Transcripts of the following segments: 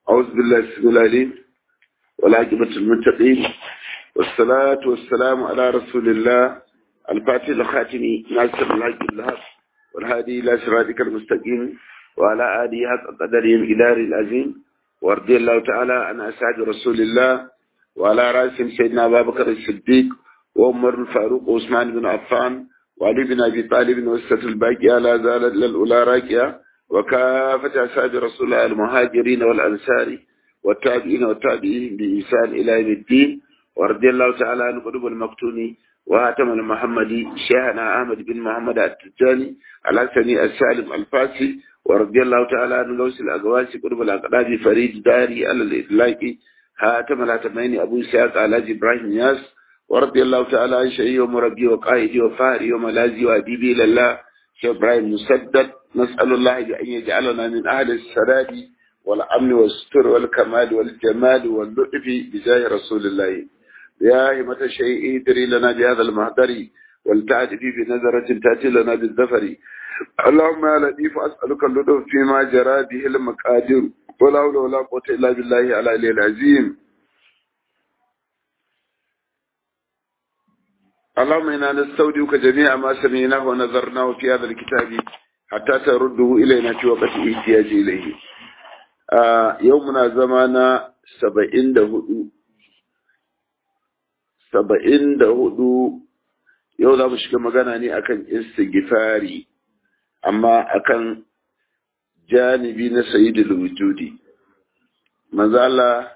أعوذ بالله السميع العليم والعاقبة المتقين والصلاة والسلام على رسول الله الفاتح الخاتم ناصر الحق الهاب والهادي إلى صراطك المستقيم وعلى آله حق قدره الإداري العظيم ورضي الله تعالى عن أسعد رسول الله وعلى رأسهم سيدنا أبا بكر الصديق وعمر الفاروق وعثمان بن عفان وعلي بن أبي طالب وسة الباقية لا زالت للأولى راكية وكافة أسعد رسول الله المهاجرين والأنصار والتابعين والتابعين بإحسان إلى يوم الدين ورضي الله تعالى عن قلوب المقتوني وهاتم المحمدي شيخنا أحمد بن محمد التجاني الحسني السالم الفاسي ورضي الله تعالى عن غوث الأقواس قلوب الأقدام فريد داري على الإطلاق هاتم الهاتمين أبو إسحاق على إبراهيم ياس ورضي الله تعالى عن شيخي ومربي وقائدي وفاري وملاذي وأديبي لله شيخ إبراهيم مسدد نسأل الله بأن يجعلنا من أهل السداد والأمن والستر والكمال والجمال واللطف بجاه رسول الله يا همة الشيء ادري لنا بهذا المهدر ولتعد في بنظرة تأتي لنا بالظفر اللهم يا لطيف أسألك اللطف فيما جرى به المقادير ولا حول ولا قوة إلا بالله على العظيم اللهم إنا نستودعك جميع ما سمعناه ونظرناه في هذا الكتاب حتى ترده إلينا في وقت احتياج إليه آه يومنا زمانا سبعين دهدو سبعين دهدو yau za mu shiga magana ne akan istighfari amma akan janibi na sayyidul wujudi manzo Allah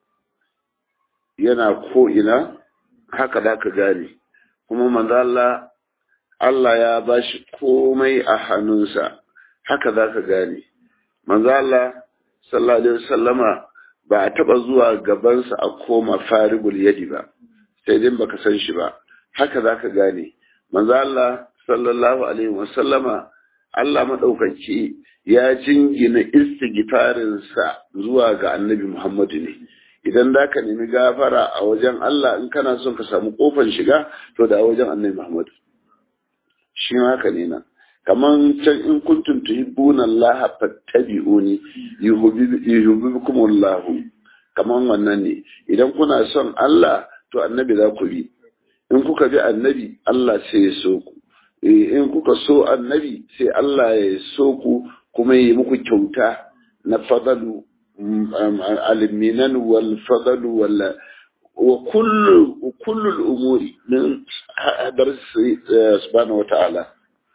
yana ko ina haka da ka gane kuma manzo Allah Allah ya bashi komai a hannunsa haka za ka gane manzo Allah sallallahu alaihi wasallama ba a taba zuwa gabansa a koma faribul yadi ba sai dai baka san shi ba haka za ka gane manzo Allah sallallahu alaihi wasallama Allah madaukaki ya jingina istighfarinsa zuwa ga annabi Muhammadu ne idan za ka nemi gafara a wajen Allah in kana son ka samu kofar shiga to da a wajen annabi Muhammad shi ma haka ne nan kaman can in kuntum tuhibbuna Allah fattabi'uni yuhibbukum Allah kaman wannan ne idan kuna son Allah to annabi za ku bi in kuka bi annabi Allah sai ya so ku in kuka so annabi sai Allah ya so ku kuma yi muku kyauta na fadalu المنن والفضل ولا وكل وكل الامور من درس سبحانه وتعالى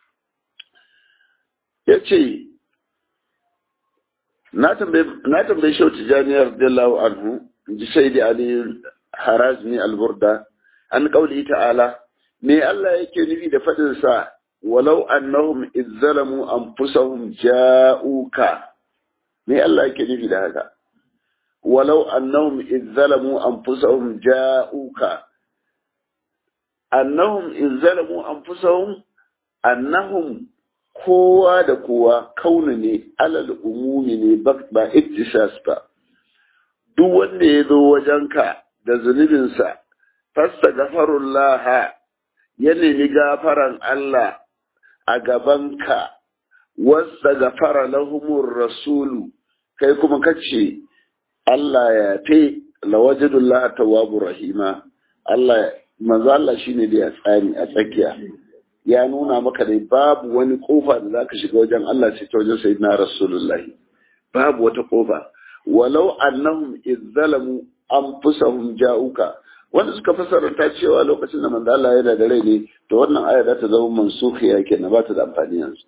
yace na tambaye na tambaye shi tijani radiyallahu anhu ji sayyidi ali harazmi al-burda an qawli ta'ala me Allah yake nufi da fadin sa walau annahum izzalamu anfusahum ja'uka me Allah yake nufi da haka walau annahum izzalamu anfusahum ja'uka annahum izzalamu anfusahum annahum kowa da kowa kauna ne alal umumi ne ba iktisas ba duk wanda ya zo wajenka da zunubinsa fasta gafarullah ya nemi gafaran Allah a gabanka wasta gafara lahumur rasulu kai kuma kace Allah ya fe lawajidullah tawwabur rahima Allah manzo Allah shine da ya tsani a tsakiya ya nuna maka dai babu wani kofa da zaka shiga wajen Allah sai ta wajen sayyidina rasulullah babu wata kofa walau annahum izzalamu anfusahum ja'uka wanda suka fasara ta cewa lokacin da manzo Allah yana da rai ne to wannan aya za ta zama mansukhiya kenan ba ta da amfani yanzu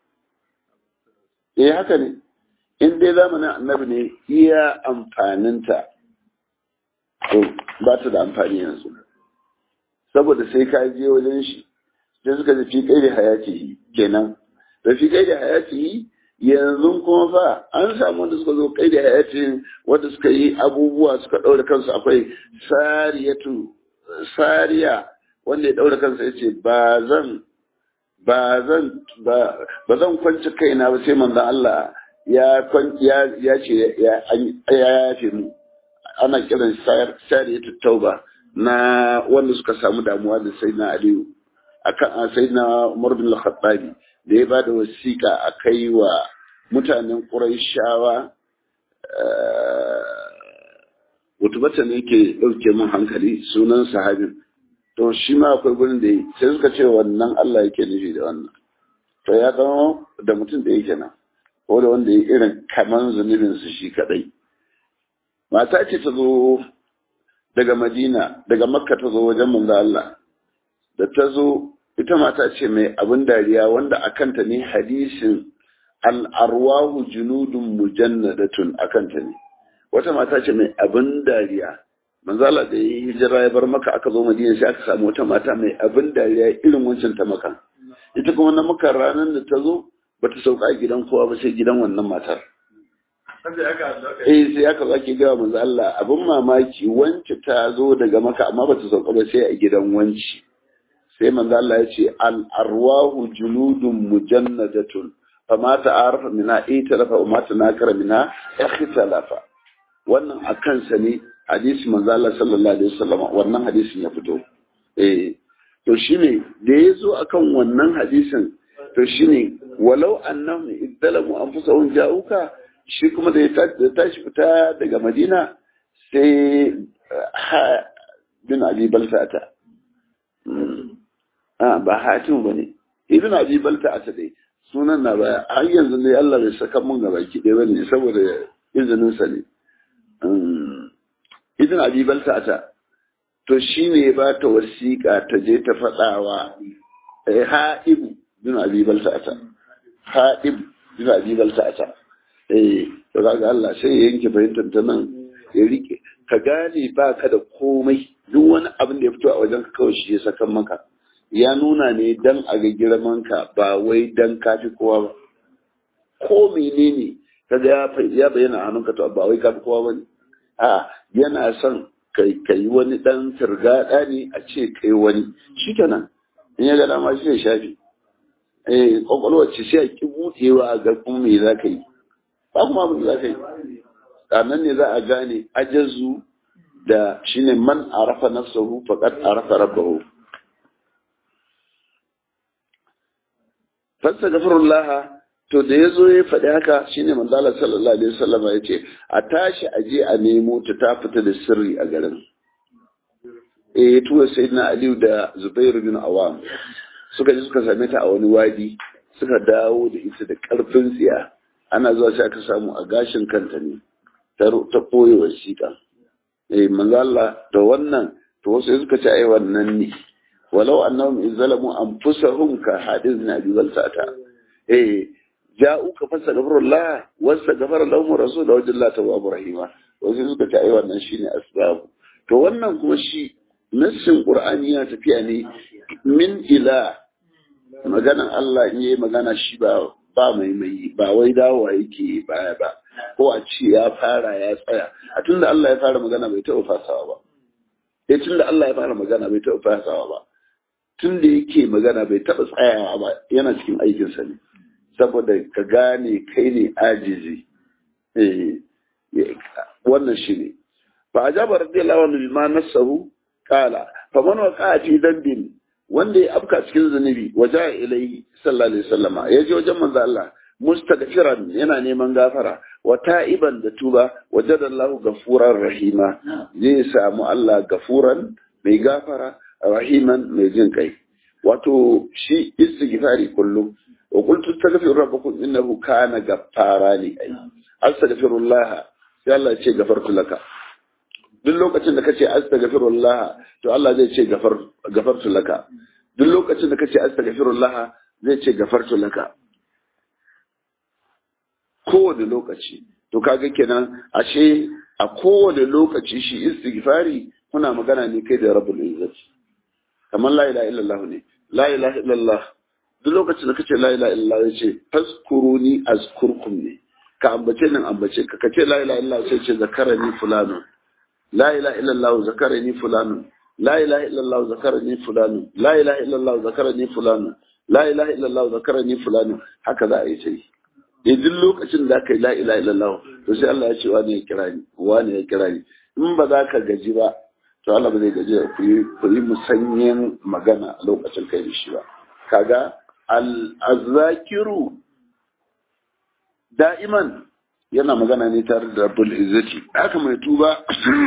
eh haka ne in dai zamanin annabi ne iya amfaninta to ba ta da amfani yanzu saboda sai ka je wajen shi sai suka fi kai da hayati kenan da fi kai da hayati yanzu kuma fa an samu wanda suka zo kai da hayati wanda suka yi abubuwa suka ɗaure kansu akwai sariyatu sariya wanda ya ɗaure kansa ya ce ba zan ba zan ba zan kwanci kaina ba sai manzon Allah ya ya ya ce ya yafe mu ana kiran sariyatu tauba na wanda suka samu damuwa da sayyidina Aliyu akan sayyidina Umar bin Al-Khattabi da ya bada wasiƙa a kai wa mutanen Qurayshawa utubata ne ke ɗauke min hankali sunan sahabin to shi ma akwai gurin da yi sai suka ce wannan Allah yake nufi da wannan to ya zama da mutum da yake nan ko da wanda ya irin kaman zunubin su shi kadai mata ce ta zo daga madina daga makka ta zo wajen manzo Allah da ta zo ita mata ce mai abin dariya wanda akanta ne hadisin al'arwahu junudun mujannadatun akanta ne wata mata ce mai abin dariya manzala da ya hijira ya bar maka aka zo madina sai aka samu wata mata mai abin dariya irin wancan ta maka ita kuma na maka ranar da ta zo ba ta sauka a gidan kowa ba sai gidan wannan matar eh sai aka zaki ga manzo Allah abin mamaki wance ta zo daga maka amma ba ta sauka ba sai a gidan wanci sai manzo Allah ya ce al arwahu junudun mujannadatun fama ta'arafa mina italafa wa ma tanakara mina ikhtalafa wannan a kansa ne hadisi manzo Allah sallallahu alaihi wasallam wannan hadisin ya fito eh to shine da yazo akan wannan hadisin to shine walau annahum idzalamu anfusahum ja'uka shi kuma da ya tashi fita daga Madina sai ha bin Ali Baltata a ba hatim bane ibn Abi Baltata dai sunan na baya har yanzu ne Allah bai saka mun gaba ki dai bane saboda izinin sa ne idan abi balta ta to shine ya ba ta wasiƙa ta je ta faɗawa ha'ibu bin abi balta ta ha'ib bin abi balta ta eh to kaga Allah sai ya yanke fahimtar ta nan ya rike ka gane ba ka da komai duk wani abin da ya fito a wajen ka kawai shi ya saka maka ya nuna ne dan a ga girman ka ba wai dan kafi kowa ba ko menene kaga ya bayyana hannunka to ba wai kafi kowa bane a yana son kai kai wani dan turgada ne a ce kai wani shikenan in ya ga dama shi ya shafi eh kwakwalwar ce sai a ki buɗewa ga kuma me za ka yi ba kuma abin da za ka yi nan ne za a gane ajazu da shine man arafa nafsahu faqad arafa rabbahu fasta gafarullah to da ya zo ya faɗi haka shine manzala sallallahu alaihi wasallam ya ce a tashi a je a nemo ta ta fita da sirri a garin eh ya tura sayyidina aliyu da zubairu bin awam suka je suka same ta a wani wadi suka dawo da ita da karfin tsiya ana zuwa sai aka samu a gashin kanta ne ta koyi wasiƙa eh manzo Allah da wannan to wasu suka ce ai wannan ne walau annahum izzalamu anfusahum ka hadith nabi walsata eh ja'uka fastaghfirullah wastaghfara lahum rasul wa jalla tawwabur rahima wasu suka ce ai wannan shine asbabu to wannan kuma shi nassin qur'ani yana tafiya ne min ila maganan Allah in yayi magana shi ba ba mai mai ba wai dawowa yake baya ba ko a ce ya fara ya tsaya a tunda Allah ya fara magana bai taɓa fasawa ba eh tunda Allah ya fara magana bai taɓa fasawa ba tunda yake magana bai taɓa tsayawa ba yana cikin aikinsa ne saboda ka gane kai ne ajizi wannan shi ne fa ajaba radiyallahu anhu bima nasahu qala fa man waqa fi dambin wanda ya afka cikin zunubi waja ilaihi sallallahu alaihi wasallama yaje wajen manzo Allah mustaghfiran yana neman gafara wa ta'iban da tuba wajadallahu gafuran rahima zai samu Allah gafuran mai gafara rahiman mai jin kai wato shi istighfari kullum wa qultu astaghfiru rabbakum innahu kana gaffara li ay astaghfirullah sai Allah ya ce gafartu laka duk lokacin da kace astaghfirullah to Allah zai ce gafar gafartu laka duk lokacin da kace astaghfirullah zai ce gafartu laka kowane lokaci to kaga kenan ashe a kowane lokaci shi istighfari kuna magana ne kai da rabbul izzati kamar la ilaha illallah ne la ilaha illallah duk lokacin da kace la ilaha illallah ya ce fazkuruni azkurkum ne ka ambace nan ambace ka kace la ilaha illallah sai ce zakarani fulanu la ilaha illallah zakarani fulanu la ilaha illallah zakarani fulanu la ilaha illallah zakarani fulanu la ilaha illallah zakarani fulanu haka za a yi sai eh duk lokacin da aka yi la ilaha illallah to sai Allah ya ce wani ya kira ni wani ya kira ni in ba za ka gaji ba to Allah ba zai gaji ku yi ku yi musanyen magana a lokacin kai da shi ba kaga al-azakiru da'iman yana magana ne tare da rabbul izzati haka mai tuba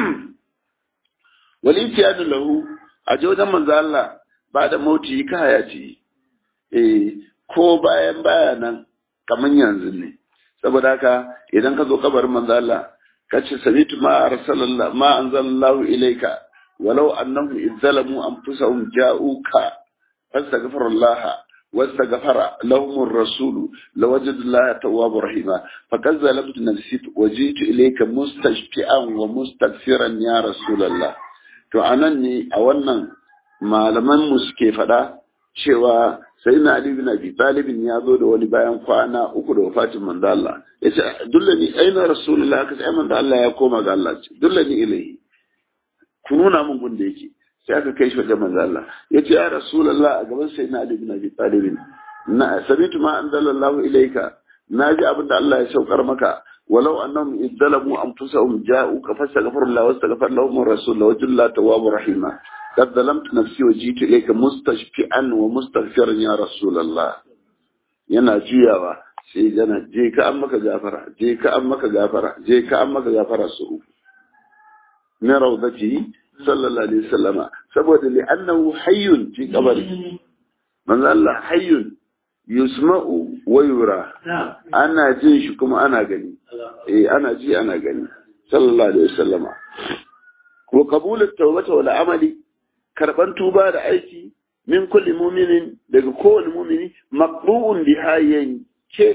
wali tiyadu lahu a wajen manzo Allah ba da mauti ka hayati eh ko bayan baya nan kaman yanzu ne saboda haka idan ka zo kabarin manzo Allah ka ce samitu ma arsalallah ma anzalallahu ilayka walau annahum izzalamu anfusahum ja'uka fastaghfirullah واستغفر لهم الرسول لوجد الله توابا رحيما فقد ظلمت نفسي وجئت اليك مستشفئا ومستغفرا يا رسول الله to anan ne a wannan malaman mu suke faɗa cewa sai na Ali bin Abi Talib ya zo da wani bayan kwana uku da wafatin manzo Allah yace dullani aina rasulullah kace ai manzo Allah ya koma ga Allah ce dullani ilahi ku nuna mun gun da yake sai aka kai shi wajen manzo Allah yace ya rasulullah a gaban sai na Ali bin Abi Talib na sabitu ma anzalallahu ilayka naji abinda Allah ya saukar maka ولو أنهم إذ ظلموا أنفسهم جاءوك فاستغفر الله واستغفر لهم الرسول لوجد الله تواب رحيما قد ظلمت نفسي وجيت إليك مستشفئا ومستغفرا يا رسول الله yana juyawa sai yana je ka an maka gafara je ka an maka gafara je ka an maka gafara su uku na rawdati sallallahu alaihi wasallama saboda li annahu hayyun fi qabri manzo Allah hayyun yusma'u wa yura ana jin shi kuma ana gani eh ana ji ana gani sallallahu alaihi wasallama wa qabul at-tawbati wal amali karban tuba da aiki min kulli mu'minin daga kowane mu'mini maqbu'un biha yanke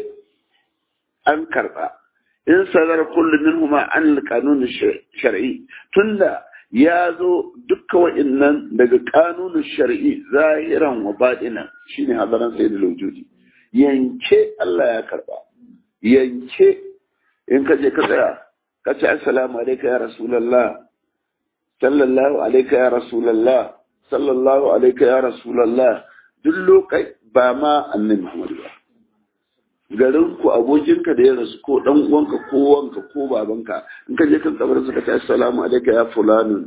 an karba in sadar kullu minhuma an al-qanun shar'i tunda ya zo dukkan wa'innan daga kanunin shari'i zahiran wa baɗinan shine hadaran sai da laujudi yanke Allah ya karba yanke in ka je ka tsaya ka ce assalamu alaika ya rasulallah sallallahu alaika ya rasulallah sallallahu alaika ya rasulallah duk lokai ba ma annabi Muhammad ba garin ku abokinka da ya rasu ko dan uwanka ko wanka ko babanka in ka je kan kabarin ka ce assalamu alaika ya fulanun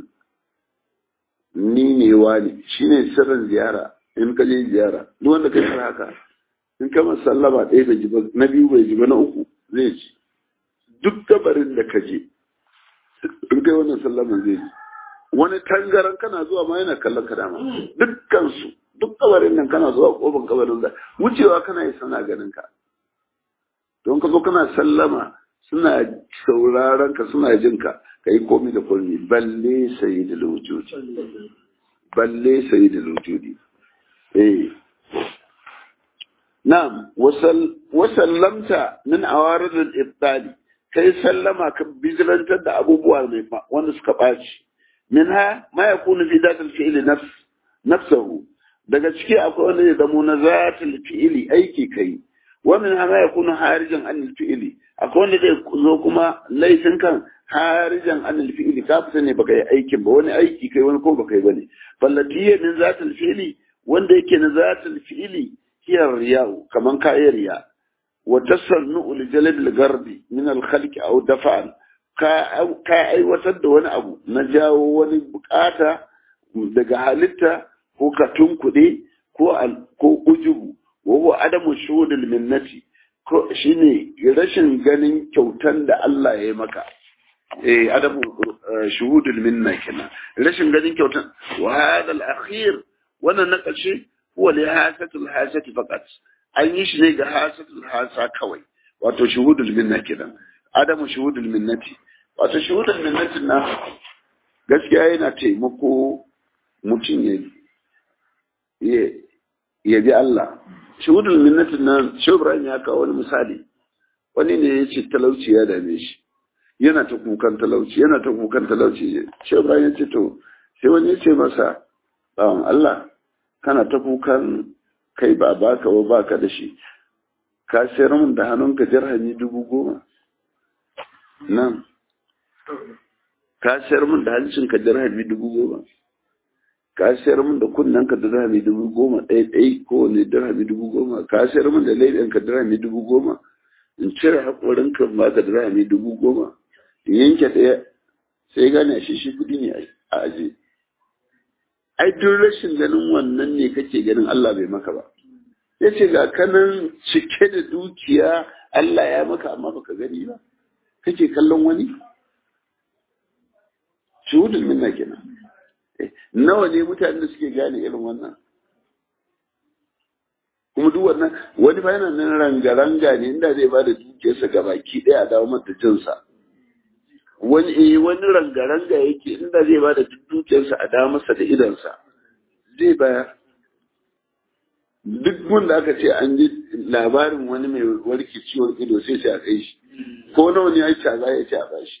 ni ne wani shine sirrin ziyara in ka je ziyara duk wanda ka yi haka in kama sallama ɗaya bai ji ba na biyu bai ji ba na uku zai ji duk kabarin da ka je in kai wannan sallaman zai ji wani tangaran kana zuwa ma yana kallon ka dama dukkan su duk kabarin nan kana zuwa kofar kabarin da wucewa kana yi sana ganin ka don ka zo kana sallama suna sauraron ka suna jin ka ka yi komi da komi balle sayi da lujudi balle sayi da lujudi eh na'am wasallamta min awarid al-ibtali kai sallama ka bijilantar da abubuwa mai wanda suka ɓaci minha ma yakunu fi datil fi'li nafs nafsuhu daga ciki akwai wanda ya zamo na zatil fi'li aiki kai wa min ma yakunu harijan an fi'li akwai wanda zai zo kuma laifin kan harijan an fi'li ka fita ne baka yi aikin ba wani aiki kai wani ko baka yi bane fallatiya min zatil fi'li wanda yake na zatil fi'li hiya riya'u kaman kayan riya wa tasannu li jalb al-garbi min al-khalq aw dafa'an ka ka aiwatar da wani abu na jawo wani bukata daga halitta ko ka tunkuɗe ko ko ujubu wa huwa adamu shuhudul minnati ko shine rashin ganin kyautan da Allah ya yi maka eh adamu shuhudul minna kenan rashin ganin kyautan wa hada al-akhir wannan na ƙarshe huwa li hasatul hasati faqat an yi shi ne ga hasatul hasa kawai wato shuhudul minna kenan adamu shuhudul minnati wato shuhudul minnati na gaskiya yana taimako mutum ya ya bi Allah shuhudul minnati nan Shehu Ibrahim ya kawo wani misali wani ne ya ce talauci ya dame shi yana ta kukan talauci yana ta kukan talauci Shehu Ibrahim ya ce to sai wani ya ce masa bawan Allah kana ta kukan kai ba baka ba baka da shi ka sayar min da hannunka dirhami dubu goma nan ka sayar min da hancinka dirhami dubu goma ka sayar min da kunnenka dirhami dubu goma ɗaya ɗaya ko ne dirhami dubu goma ka sayar min da laifinka dirhami dubu goma in cire haƙorinka ba ka dirhami dubu goma in yanke ɗaya sai gane shi shi kuɗi ne a aje ai duk rashin ganin wannan ne kake ganin Allah bai maka ba ya ce ga kanan cike da dukiya Allah ya maka amma baka gani ba kake kallon wani shuhudul minna kenan nawa ne mutanen da suke gane irin wannan kuma duk wannan wani fa yana nan ranga-ranga ne inda zai ba da dukiyarsa ga baki ɗaya a dawo mata jinsa wani eh wani ranga-ranga yake inda zai ba da dukiyarsa a dawo masa da idansa zai bayar duk wanda aka ce an ji labarin wani mai warke ciwon ido sai sai a kai shi ko nawa ne ya ci za ya ci a bashi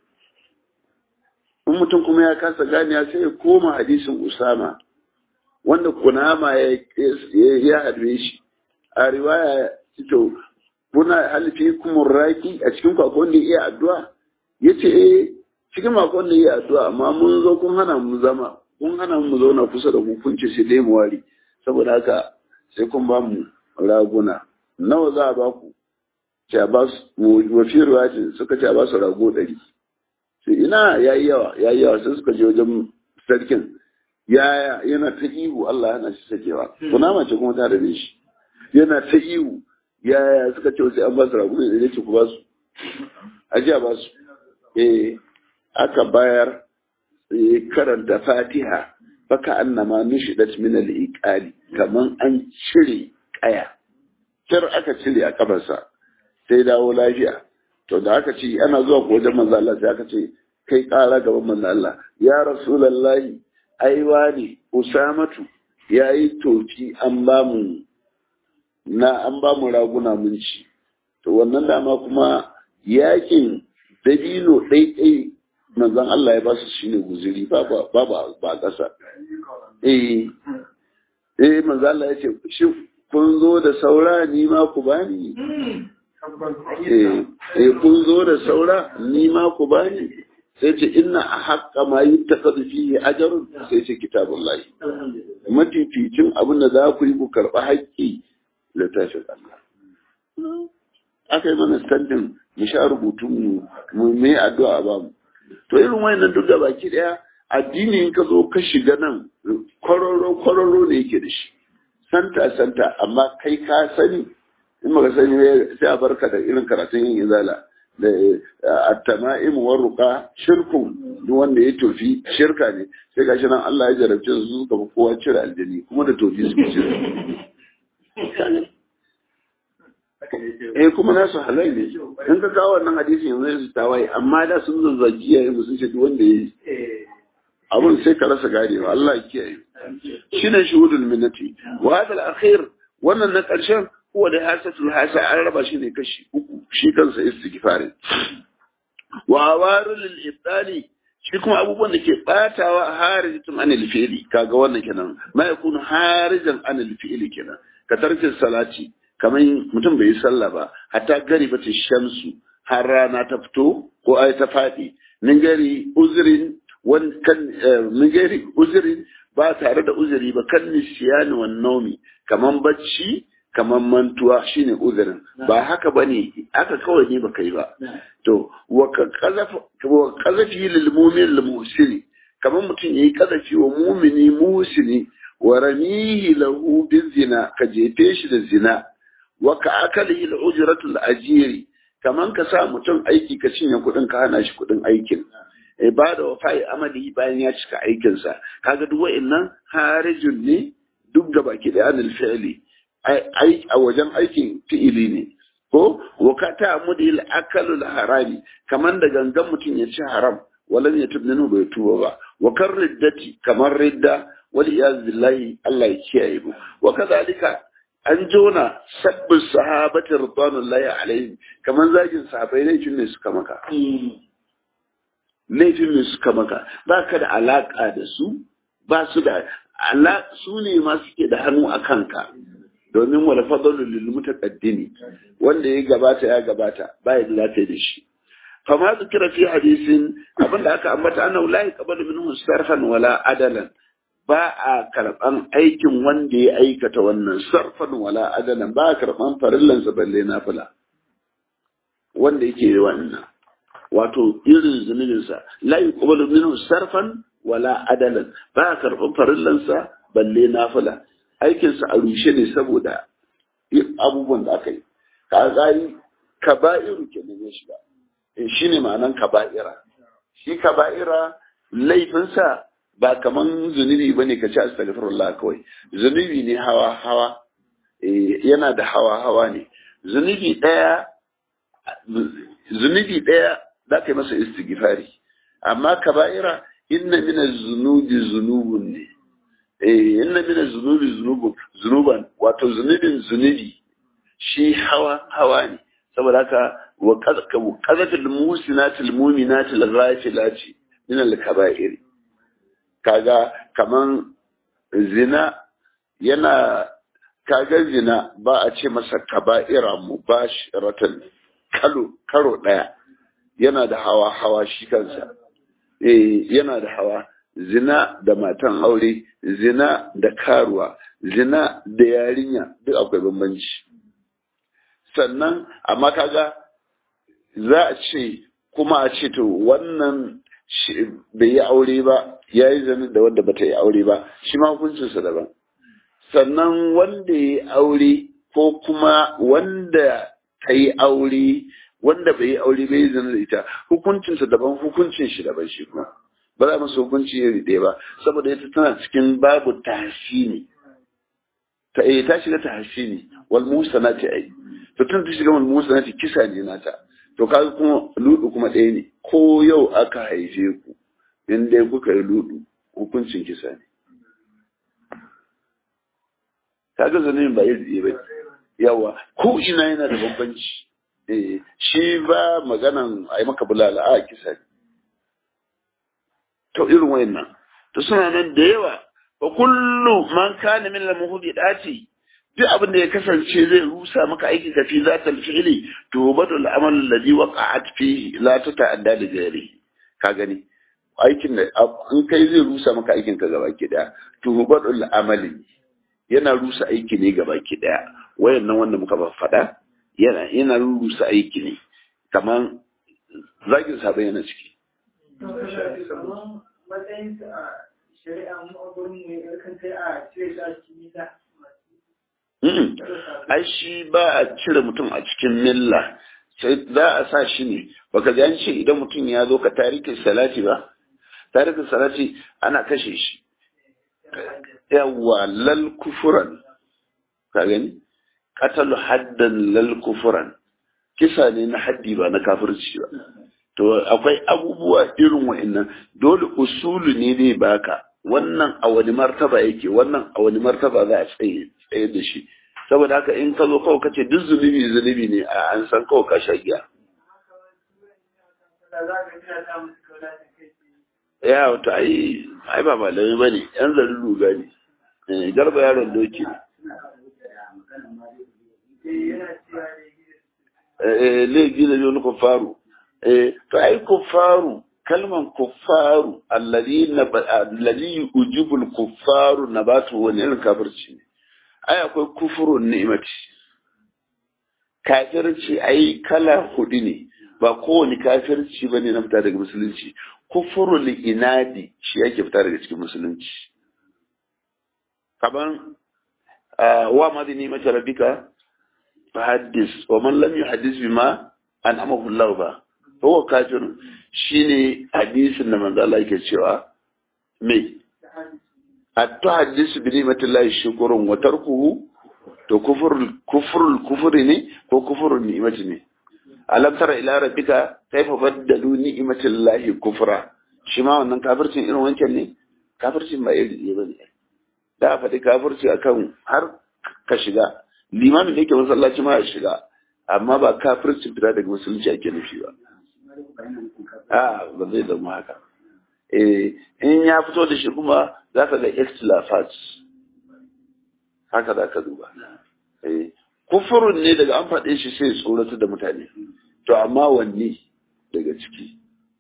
in mutum kuma ya kasa ganiya sai ya koma hadisin usama wanda kunama ya harbe shi a riwaya to kuna halifi kuma raki a cikin kwakwan da iya addu'a ya ce eh cikin kwakwan da iya addu'a amma mun zo kun hana mu zama kun hana mu zauna kusa da ku kun ce sai dai mu wari saboda haka sai kun ba mu raguna nawa za a ba ku ce a ba su wafi riwaya suka ce a ba su rago ɗari sai ina yayi yawa yayi yawa sai suka je wajen sarkin yaya yana ta ihu Allah yana shi sakewa kunama ce kuma ta rabe shi yana ta ihu yaya suka ce sai an ba su ragu ne da ce ku ba su ajiya ba su eh aka bayar karanta fatiha baka annama nushidat min al-iqali kaman an cire kaya kir aka cire a kafarsa sai dawo lafiya to da aka ce ana zuwa ko wajen manzo Allah sai aka ce kai kara gaban manzo Allah ya rasulullahi aiwa ne usamatu ya yi toki an ba mu na an ba mu raguna mun ci to wannan dama kuma yakin dabino ɗaiɗai manzon Allah ya ba su shine guziri ba ba ba ba ƙasa eh eh manzon Allah ya ce shi kun zo da saura ni ma ku bani eh eh kun zo da saura ni ma ku bani sai ce inna a haƙƙa ma yi ta fihi ajarun sai ce kitabun lahi mafificin abin da za ku yi ku karɓi haƙƙi littafin Allah aka yi mana standin mu sha rubutun mu mu me addu'a ba mu to irin wayannan duk da baki daya addini in ka zo ka shiga nan kwararo kwararo ne yake da shi santa santa amma kai ka sani in maka sani sai a barka da irin karatun yin izala da at-tama'im wa ruqa shirku duk wanda ya tofi shirka ne sai gashi nan Allah ya jarabce su suka fi kowa cire aljani kuma da tofi suka cire eh kuma nasu halal ne in ka kawo wannan hadisi yanzu su tawaye amma da sun zazzagi ya yi sun ce duk wanda ya yi abun sai ka rasa ganewa Allah ya kiyaye shine shuhudul minnati wa hadal akhir wannan na karshen huwa da hasatul hasa an raba shi ne kashi uku shi kansa istighfari wa awarul lil ibtali shi kuma abubuwan da ke batawa harijatun anil fi'li kaga wannan kenan ma yakunu harijan anil fi'li kenan ka tarkin salati kamar mutum bai yi sallah ba hatta gari bata shamsu har rana ta fito ko ai ta faɗi min gari uzurin wan kan min gari uzurin ba tare da uzuri ba kan nisiyani wan naumi kaman bacci kaman mantuwa shine uzurin ba haka bane aka kawai ne baka yi ba to wa kazafi lil mu'min lil muhsini kaman mutum yayi kazafi wa mu'mini muhsini wa ramihi lahu bizina ka jefe shi da zina wa ka akalihi al-ujratu al-ajiri kaman ka sa mutum aiki ka cinye kuɗin ka hana shi kuɗin aikin ibada wa fa'i amali bayan ya cika aikin sa kaga duk wa'annan harijun ne duk da baki da anil fi'li ai a wajen aikin fi'ili ne ko wa ka ta mudi al-akalu al-harami kaman da gangan mutum ya ci haram walan ya tubninu bai tuba ba wa kar riddati kamar ridda wal iyaz billahi Allah ya kiyaye mu wa kadhalika an jona sabbin sahabatin ridwanullahi alaihim kamar zagin sahabai laifin ne suka maka laifin ne suka maka ba ka da alaka da su ba su da su ne ma suke da hannu a kanka domin wala fadalu lil mutaqaddimi wanda ya gabata ya gabata ba ya da da shi fama zikira fi hadisin abinda aka ambata annahu la yaqbalu minhu sarfan wala adalan ba a karɓan aikin wanda ya aikata wannan sarfan wala adalan ba a karɓan farillansa balle na fula wanda yake yi wannan wato irin zunubinsa la yuqbalu minhu sarfan wala adalan ba a karɓan farillansa balle na fula aikinsa a rushe ne saboda abubuwan da aka yi ka gani kaba'iru kenan ya shiga shi ne ma'anan kaba'ira shi kaba'ira laifinsa ba kaman zunubi ba ne ka ci astaghfirullah kawai zunubi ne hawa hawa yana da hawa hawa ne zunubi ɗaya zunubi ɗaya za ka yi masa istighfari amma kaba'ira inna mina zunubi zunubun ne eh inna mina zunubi zunubun zunuban wato zunubin zunubi shi hawa hawa ne saboda haka wa qazatul musinatil mu'minatil ghafilati min al kaba'ir kaga kaman zina yana kaga zina ba a ce masa kaba'ira mubashiratan kalo karo daya yana da hawa hawa shi kansa eh yana da hawa zina da matan aure zina da karuwa zina da yarinya duk akwai bambanci sannan amma kaga za a ce kuma a ce to wannan bai yi aure ba ya yi zanen da wanda bata yi aure ba shi ma hukuncinsa daban sannan wanda ya yi aure ko kuma wanda ta yi aure wanda bai yi aure bai yi zane da ita hukuncinsa daban hukuncin shi daban shi kuma ba za masa hukunci iri ɗaya ba saboda ita tana cikin babu tahsini ta eh ta shiga tahsini wal musanati ai to tun ta shiga wal musanati kisa ne nata to kaga kuma ludu kuma ɗaya ne ko yau aka haife ku in dai kuka yi ludu hukuncin kisa ne kaga zanen ba iri ɗaya ba yawa ko ina yana da bambanci eh shi ba maganan a yi maka bulala a kisa ne to irin wayannan to suna nan da yawa wa kullu man kana min al-muhdidati duk abin da ya kasance zai rusa maka aikin ka fi zatal fi'li to badal amal alladhi waqa'at fi la tata'adda li ghairi ka gani aikin da in kai zai rusa maka aikin ka gaba ki daya to badal amali yana rusa aiki ne gaba ki daya wayannan wanda muka ba fada yana yana rusa aiki ne kaman zagin sabai yana ciki matsayin a shari'a mu a gurin mu ya kan kai a cire shi a cikin nisa ai shi ba a cire mutum a cikin milla sai za a sa shi ne baka ji an ce idan mutum ya zo ka tarikin salati ba tarikin salati ana kashe shi yawa lal kufuran ka gani katalu haddan lal kufuran kisa ne na haddi ba na kafirci ba to akwai abubuwa irin wa'annan dole usulu ne zai baka wannan a wani martaba yake wannan a wani martaba za a tsaye tsaye da shi saboda haka in ka zo kawai kace duk zunubi zunubi ne a an san kawai ka sha giya ya wato ai ai ba malami bane yan zarin ruga ne garba yaron doki ne laifi da wani kufaru to ai kufaru kalman kufaru alladhi ujibul kufaru nabatu wani irin kafirci ne ai akwai kufurun ni'imati kafirci ai kala hudu ne ba kowane kafirci bane na fita daga musulunci kufurul inadi shi yake fita daga cikin musulunci kaman wa madini mata rabbika fahaddis wa man lam yuhaddis bima an amahu Allah ba huwa kafirun shine hadisin da manzo Allah yake cewa me at-tuhaddisu bi ni'matillahi shukrun wa tarkuhu to kufrul kufrul kufri ne ko kufrul ni'mati ne alam tara ila rabbika kayfa baddalu ni'matillahi kufra shi ma wannan kafircin irin wancan ne kafircin ba iri ne bane da faɗi kafirci akan har ka shiga limamin da yake masallaci ma ya shiga amma ba kafircin fita daga musulunci ake nufi ba a ba zai zama haka eh in ya fito da shi kuma za ka ga istilafat haka za ka duba eh kufurun ne daga an faɗe shi sai tsoratu da mutane to amma wanne daga ciki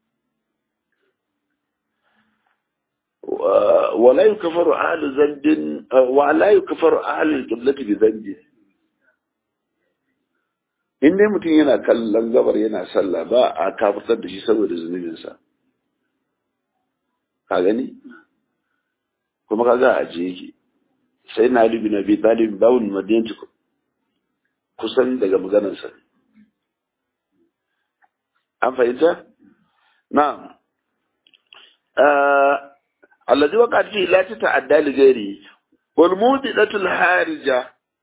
ولا يكفر أهل ذنب ولا يكفر أهل القبلة بذنب in dai mutum yana kallon gabar yana sallah ba a kafirtar da shi saboda zunubinsa ka gani kuma ka ga a je yake sai na alibi na bi talib bawun madiyanci kusan daga maganarsa an fahimta na'am alladhi waqa'at fi la tata'adda li ghairi wal mudidatul harija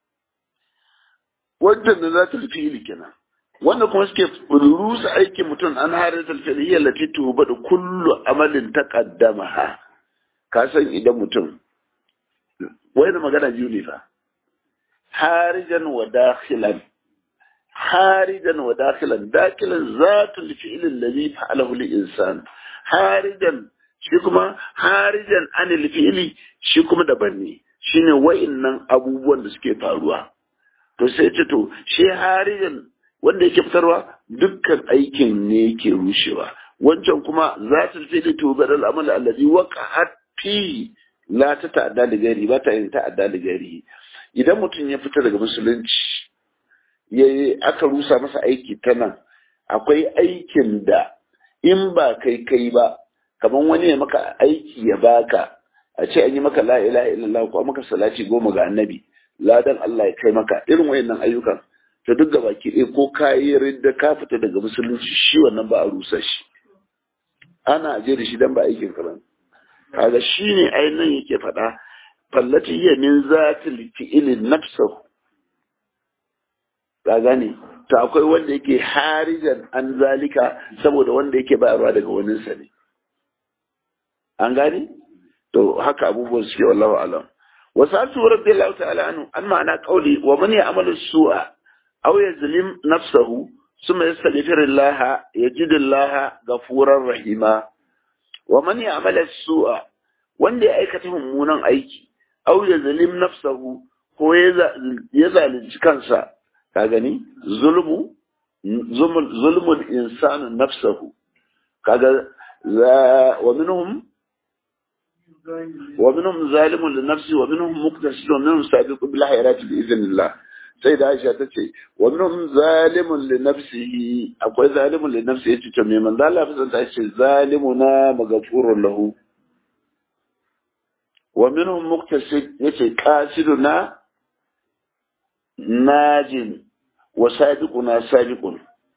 wajen da za ta fi'ili kenan wanda kuma suke rusa aikin mutum an harijatul fi'li allati tuhbadu kullu amalin taqaddamaha ka san idan mutum wai da magana biyu ne fa harijan wa dakhilan harijan wa dakhilan dakilan zatul fi'l alladhi fa'alahu al-insan harijan shi kuma harijan anil fi'li shi kuma daban ne shine wa'innan abubuwan da suke faruwa to sai ce to shi harijan wanda yake fitarwa dukkan aikin ne yake rushewa wancan kuma zatul fi'li to badal amal alladhi waqa'at fi la ta ta'adda da gari ba ta yin ta'adda da gari idan mutum ya fita daga musulunci ya aka rusa masa aiki ta nan akwai aikin da in ba kai kai ba kamar wani ya maka aiki ya baka a ce an yi maka la ilaha illallah ko maka salati goma ga annabi ladan Allah ya kai maka irin wayannan ayyukan to duk gaba ki ɗaya ko ka yi ridda ka fita daga musulunci shi wannan ba a rusa shi ana je da shi dan ba aikin ka bane kaga shine ainihin yake faɗa fallati hiya min zatil fi'ilin nafsahu ka gane to akwai wanda yake harijan an zalika saboda wanda yake bayarwa daga wani sa ne an gane to haka abubuwan suke wallahu alam wa sa'atu radiyallahu ta'ala anhu an ma'ana qawli wa man ya'malu su'a aw yazlim nafsahu ثم يستغفر الله يجد الله غفورا رحيما wa man ya'mala su'a wanda ya aikata mummunan aiki aw ya zalim nafsahu ko ya zalunci kansa ka gani zulmu zulmul insanu nafsahu kaga wa minhum wa minhum zalimun li nafsi wa minhum muqtasid wa minhum sabiqun bil khairati bi idhnillah sai da Aisha ta ce wa minhum zalimun li nafsihi akwai zalimun li nafsihi yace to me manzo Allah fa ta ce zalimuna maghfurun lahu wa minhum muqtasid yace qasiduna najin wa sabiquna sabiqun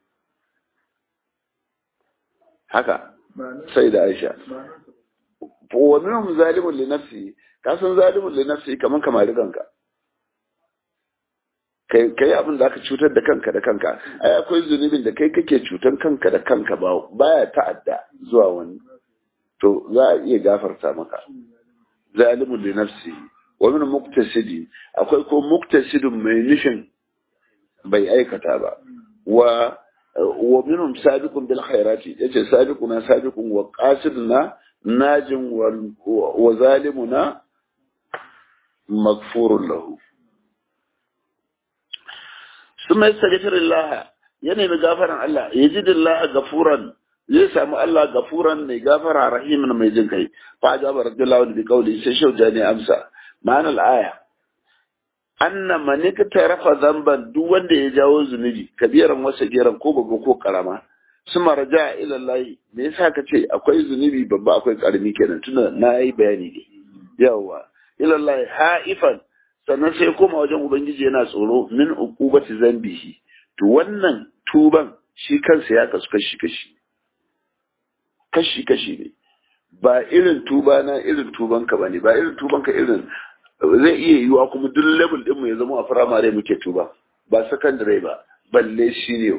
haka sai da Aisha wa minhum zalimun li nafsihi kasan zalimun li nafsihi kaman kamar kanka kai abin da aka cutar da kanka da kanka ai akwai zunubin da kai kake cutar kanka da kanka ba baya ta'adda zuwa wani to za a iya gafarta maka zalimun li nafsi wa min muktasidi akwai ko muktasidun mai nufin bai aikata ba wa wa minhum sabiqun bil khairati yace sabiquna sabiqun wa qasiduna najin wa zalimuna maghfurun lahu ثم يستغفر الله يعني بغفران الله يجد الله غفورا zai samu Allah gafuran mai gafara rahimin mai jin kai fa ajaba radiyallahu anhu bi qawli sai shau jani amsa ma'ana al-aya anna man tarafa zamban duk wanda ya jawo zunubi kabiran wasa geran ko babba ko karama suma raja ila Allah me yasa ka ce akwai zunubi babba akwai karami kenan tunda na yi bayani ne yawa ila Allah haifan sannan sai koma wajen ubangiji yana tsoro min uqubati zambihi to wannan tuban shi kansa ya kasu kashi kashi kashi kashi ne ba irin tuba na irin tuban ka bane ba irin tuban ka irin zai iya yiwa kuma duk level din mu ya zama a firamare muke tuba ba secondary ba balle senior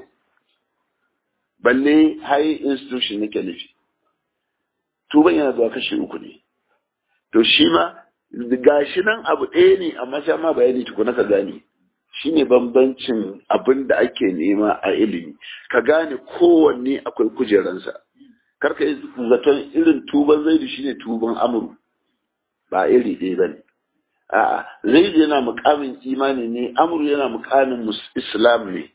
balle high institution nake nufi tuban yana zuwa kashi uku ne to shi ma gashi nan abu ɗaya ne amma sha ma bayani tukuna ka gane shi ne bambancin abin da ake nema a ilimi ka gane kowanne akwai kujeransa karka yi zaton irin tuban zaidu shine tuban amuru ba iri ɗaya ba ne a'a zaidu yana mukamin imani ne amuru yana mukamin islam ne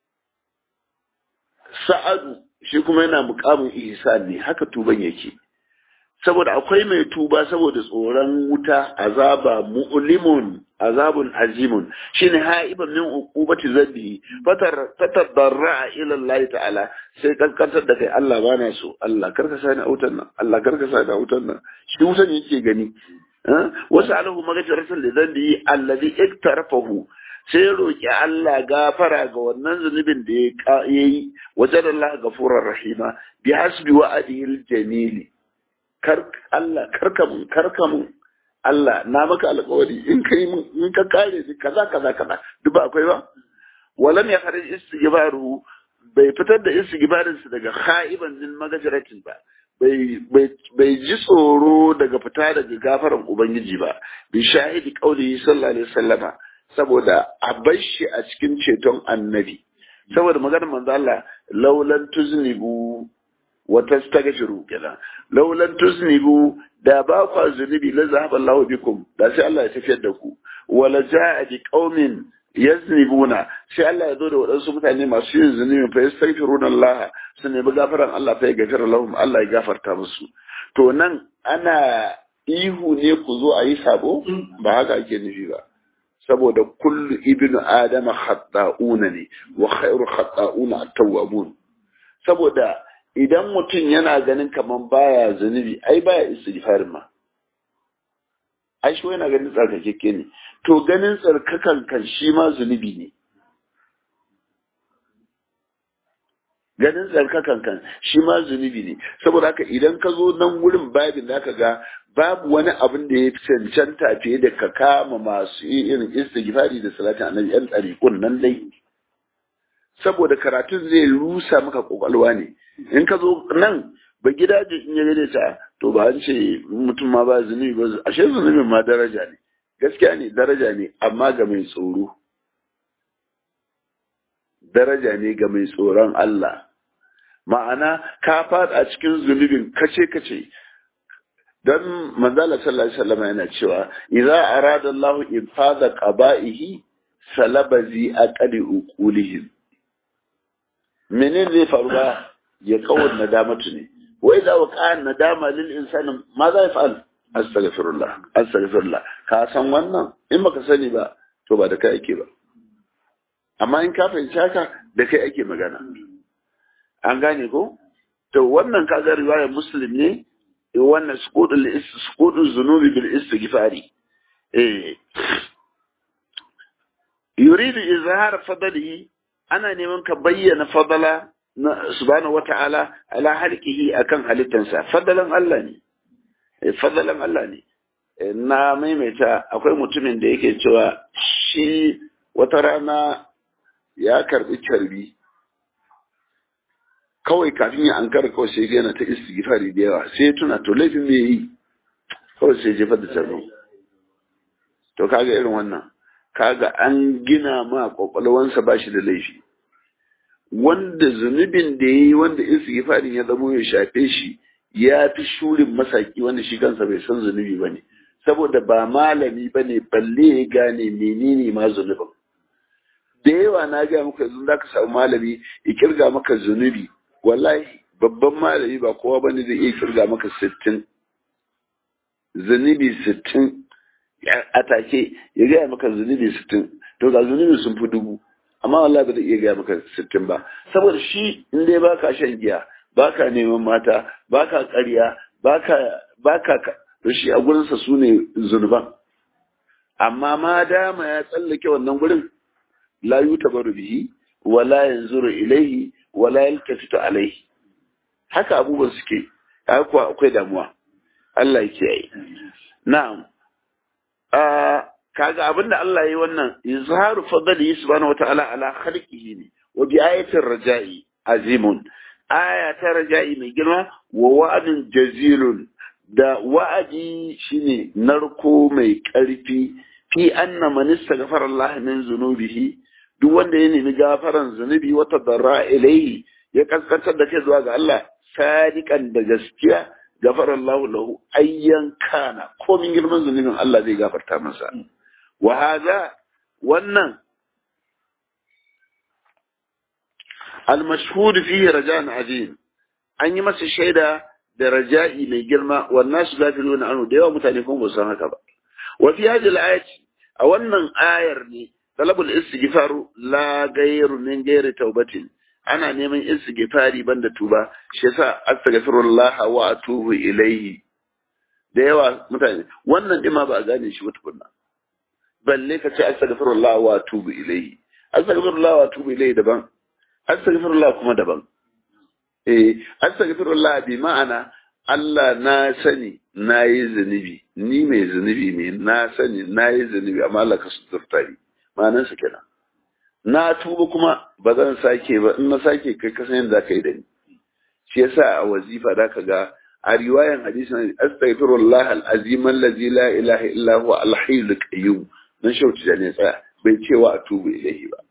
sa'adu shi kuma yana mukamin ihsan ne haka tuban yake saboda akwai mai tuba saboda tsoron wuta azaba mu'limun azabun azimun shine haiban min uqubati zabi fatar fatar darra ila Allah ta'ala sai kankantar da kai Allah bana so Allah karka sani autan nan Allah karka sani autan nan shi wutan yake gani wasu alahu magajiratan da zambi alladhi iktarafahu sai ya roki Allah gafara ga wannan zunubin da ya yi wajen Allah gafurar rahima bi hasbi wa'adil jamili kar Allah karkamun karkamun Allah na maka alƙawari in kai mun in ka kare ni kaza kaza kaza duk ba akwai ba walam ya kharij istighfaru bai fitar da istighfarin su daga khaiban din magajiratin ba bai bai bai ji tsoro daga fita daga gafaran ubangiji ba bi shahidi qauli sallallahu alaihi wasallama saboda a bar shi a cikin ceton annabi saboda maganar manzo Allah laulan tuznibu wa tastaghfiru kenan laulan tuznibu da ba ku zunubi la zahaba Allahu bikum da sai Allah ya tafiyar da ku wala jaa bi qaumin yaznibuna sai Allah ya zo da waɗansu mutane masu yin zunubi fa yastaghfiruna Allah su nemi gafaran Allah fa ya gafara lahum Allah ya gafarta musu to nan ana ihu ne ku zo a yi sabo ba haka ake nufi ba saboda kullu ibnu adama khata'una ne wa khairu khata'una at-tawwabun saboda idan mutum yana ganin kaman baya zunubi ai baya istighfarin ma ai shi yana ganin tsarkakeke ne to ganin tsarkakan kan shi ma zunubi ne ganin tsarkakan kan shi ma zunubi ne saboda haka idan ka zo nan wurin babin da ka ga babu wani abin da ya cancanta fiye da ka kama masu irin istighfari da salatin annabi yan tsarikun nan dai saboda karatun zai rusa maka kwakwalwa ne in ka zo nan ba gidaje in ya gane ta to ba an ce mutum ma ba zunubi ba ashe zunubin ma daraja ne gaskiya ne daraja ne amma ga mai tsoro daraja ne ga mai tsoron Allah ma'ana ka fada cikin zunubin kace kace dan manzala sallallahu alaihi wasallam yana cewa idza arada Allah infada qaba'ihi salabazi aqali uqulihim menene zai faru ba ya kawar nadamatu ne wai za wa ƙa'an nadama lil insani ma za ya fa'al astaghfirullah astaghfirullah ka san wannan in baka sani ba to ba da kai ake ba amma in ka fahimci haka da kai ake magana an gane ko to wannan kaga riwayar muslim ne wannan sukudul sukudul zunubi bil istighfari eh yuridu izhar fadlihi ana neman ka bayyana fadala na subhanahu wata'ala ala halqihi akan halittansa fadalan Allah ne fadalan Allah ne na maimaita akwai mutumin da yake cewa shi wata rana ya karbi carbi kawai kafin ya an kara kawai sai yana ta istighfari da yawa sai tuna to laifin me yi kawai sai jefar da carbin to kaga irin wannan kaga an gina ma kwakwalwansa ba shi da laifi wanda zunubin da ya yi wanda istighfarin ya zamo ya shafe shi ya fi shurin masaki wanda shi kansa bai san zunubi ba ne saboda ba malami ba ne balle ya gane menene ma zunubin da yawa na gaya maka yanzu za ka samu malami ya kirga maka zunubi wallahi babban malami ba kowa bane zai iya kirga maka sittin zunubi sittin a take ya gaya maka zunubi sittin to ga zunubi sun fi dubu amma wallahi ba zai iya gaya maka sittin ba saboda shi in dai baka shan giya baka neman mata baka ƙarya baka baka to shi a gurinsa su ne zunuban amma ma dama ya tsallake wannan gurin la yutabaru bihi wala yanzuru ilaihi wala yaltafitu alaihi haka abubuwan suke kuwa akwai damuwa Allah ya kiyaye na'am kaga abinda Allah ya yi wannan izharu fadli subhanahu wata'ala ala khalqihi ne wa bi ayatin raja'i azimun aya ta raja'i mai girma wa wa'adin jazilun da wa'adi shine narko mai ƙarfi fi anna man istaghfara Allah min zunubihi duk wanda ya nemi gafaran zunubi wata darra ilaihi ya kaskantar da kai zuwa ga Allah sadiqan da gaskiya gafara Allah lahu ayyan kana komin girman zunubin Allah zai gafarta masa wa hada wannan al-mashhud fihi raja'an azim an yi masa shaida da raja'i mai girma wannan su gafiluna anhu da yawa mutane kuma ba san haka ba wa fi hadhihi al-ayati a wannan ayar ne talabul istighfaru la ghayru min ghayri taubatin ana neman istighfari banda tuba shi yasa astaghfirullah wa atubu ilayhi da yawa mutane wannan din ma ba a gane shi ba tukunna balle ka ce astaghfirullah wa atubu ilayhi astaghfirullah wa atubu ilayhi daban astaghfirullah kuma daban eh astaghfirullah bi ma'ana Allah na sani na yi zunubi ni mai zunubi ne na sani na yi zunubi amma Allah ka suturta ni ma'anar su kenan na tuba kuma ba zan sake ba in na sake kai ka san yadda ka yi da ni shi yasa a wazifa da ka ga a riwayan hadisin astaghfirullah al-azim allazi la ilaha illa huwa al-hayyul qayyum dan shauci da ne tsaya bai cewa a tubu ilahi ba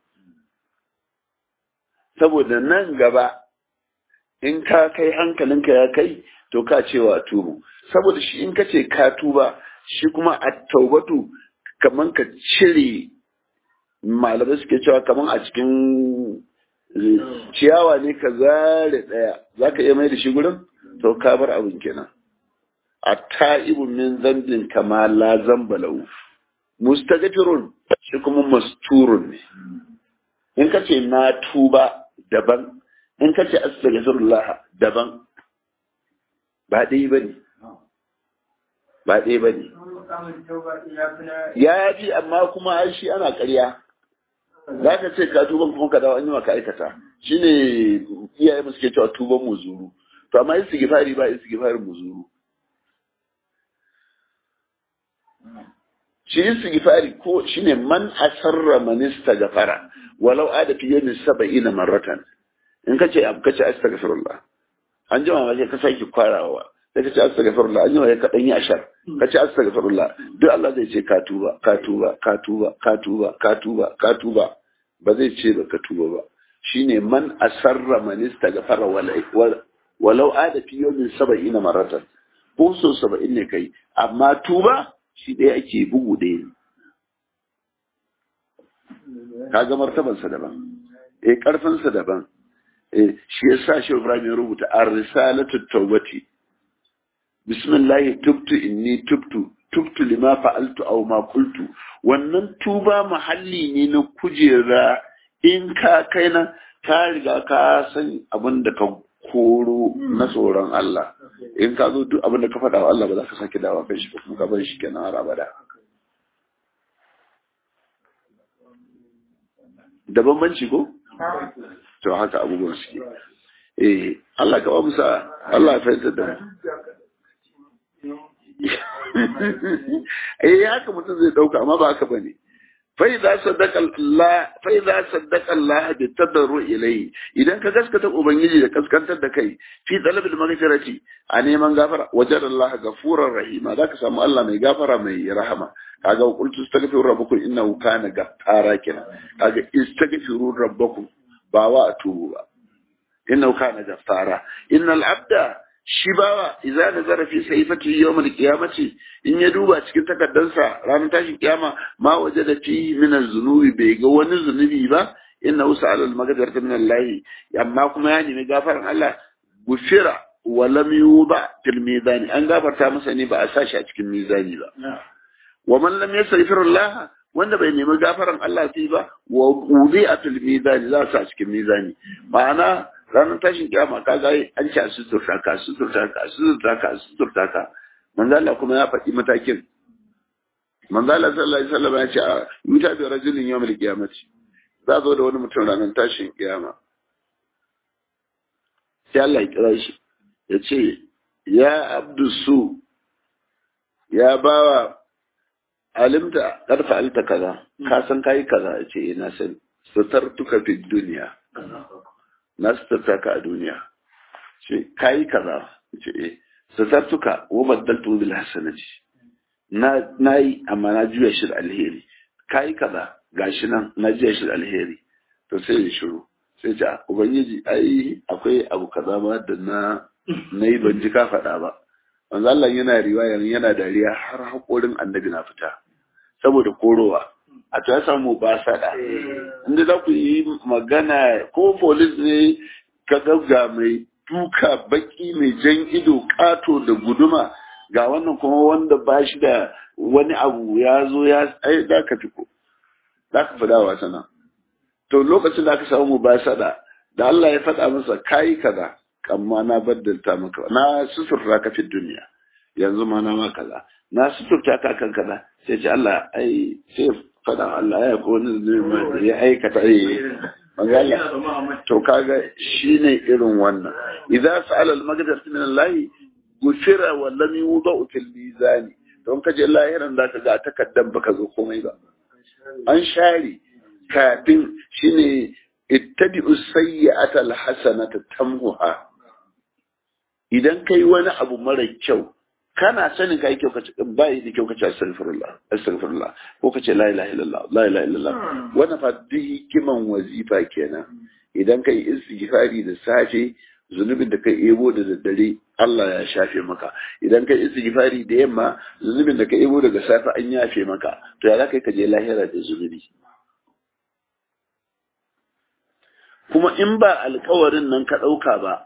saboda nan gaba in ka kai hankalinka ya kai to ka cewa tubu saboda shi in ka ce ka tuba shi kuma a taubatu kaman ka cire malamai suke cewa kaman a cikin ciyawa ne ka zare daya za ka iya mai da shi gurin to ka bar abin kenan a ta'ibun min zambin kama la zamba lahu mustaghfirun shi kuma masturun ne in ka ce na tuba daban in ka ce astaghfirullah daban ba ɗaya ba ne ba ɗaya ba ne ya fi amma kuma ai shi ana ƙarya za ka ce ka tuban kuma ka dawo an yi maka aikata shi ne iyaye mu suke cewa tuban muzuru to amma istighfari ba istighfarin muzuru shi istighfari ko shine man asarra man istaghfara walau ada fi yawmin sab'ina marratan in kace abu kace astaghfirullah an jima ma sai ka sake kwarawa sai kace astaghfirullah an jima ka dan yi ashar kace astaghfirullah duk Allah zai ce ka tuba ka tuba ka tuba ka tuba ka tuba ka tuba ba zai ce ba ka tuba ba shine man asarra man istaghfara walau ada fi yawmin sab'ina marratan ko so 70 ne kai amma tuba shi ɗaya ake bugu ɗaya ne. Ka ga martabansa daban, e ƙarfinsa daban, e shi ya sa shi Ibrahim ya rubuta a risalatu taubati. Bismillahi tubtu inni tubtu, tubtu lima fa'altu aw ma qultu. Wannan tuba mahalli ne na kujera in ka kai na ka riga ka san abin da ka koro na tsoron Allah in ka zo duk abin da ka faɗa wa Allah ba za ka sake dawa kai shi ba kuma ka bar shi kenan har abada da bambanci ko to haka abubuwan suke eh Allah ka ba mu sa Allah ya fahimta da mu eh haka mutum zai dauka amma ba haka bane فإذا صدق الله فإذا صدق الله بالتضرع إليه إذا كجسكت أبنجي كجسكت دكاي في طلب المغفرة أني من غفر وجد الله غفورا رحيما ذاك سمع الله من غفر من رحمة kaga qultu astaghfiru rabbakum innahu kana ghaffara kina kaga istaghfiru rabbakum ba wa atubu ba innahu kana ghaffara innal abda shi bawa idza nazara fi sayfati yawm al-qiyamati in ya duba cikin takaddansa ranar tashin kiyama ma wajada fi min az-zunubi bai ga wani zunubi ba inna usala al-maghfirata min Allah amma kuma ya nemi gafaran Allah gufira wa lam yuba fil mizani an gafarta masa ne ba a sashi a cikin mizani ba wa man lam yastaghfir Allah wanda bai nemi gafaran Allah sai ba wa wudi'a fil mizani za su a cikin mizani ma'ana ranar tashin kiyama ka ga an ci a suturta ka suturta ka suturta ka suturta ka manzo Allah kuma ya faɗi matakin manzo Allah sallallahu alaihi wasallam ya ce a yuta bi rajulin yawmil qiyamati za zo da wani mutum ranar tashin kiyama sai Allah ya kira shi ya ce ya abdu su ya bawa alimta karfa alta kaza ka san kai kaza ya ce ina san sutartuka fi duniya na sutarta ka a duniya ce kayi kaza ce eh sutartuka wa baddaltu bil hasanati na nayi amma na juya shi da alheri kayi kaza gashi nan na juya shi da alheri to sai ya shiru sai ce ubangiji ai akwai abu kaza ma da na nayi ban ji ka faɗa ba manzo Allah yana riwaya yana dariya har hakorin annabi na fita saboda korowa a ta samu ba sada inda za ku yi magana ko polis ne ka ga mai duka baki mai jan ido kato da guduma ga wannan kuma wanda ba shi da wani abu ya zo ya ai da ka fiko za ka fada wa sana to lokacin da aka samu ba sada da Allah ya faɗa masa kai kaza amma na baddalta maka na susurra ka fi duniya yanzu ma na ma kaza na suturta ka kan kaza sai ce Allah ai sai faɗa Allah ya ko wani zunubi ya aikata ai magana to kaga shine irin wannan idza sa'ala al-maghfirata min Allah gufira wa lam yudau fil mizan don kaje lahiran da ka ga takaddan baka zo komai ba an share kafin shine ittabi'u sayyi'ata al-hasanata tamhuha idan kai wani abu mara kyau kana sanin kai kyau kace bai da kyau kace astaghfirullah astaghfirullah ko kace la ilaha illallah la ilaha illallah wannan fa duk hikiman wazifa kenan idan kai istighfari da safe zunubin da kai ebo da daddare Allah ya shafe maka idan kai istighfari da yamma zunubin da kai ebo daga safe an yafe maka to ya zaka je lahira da zunubi kuma in ba alkawarin nan ka ɗauka ba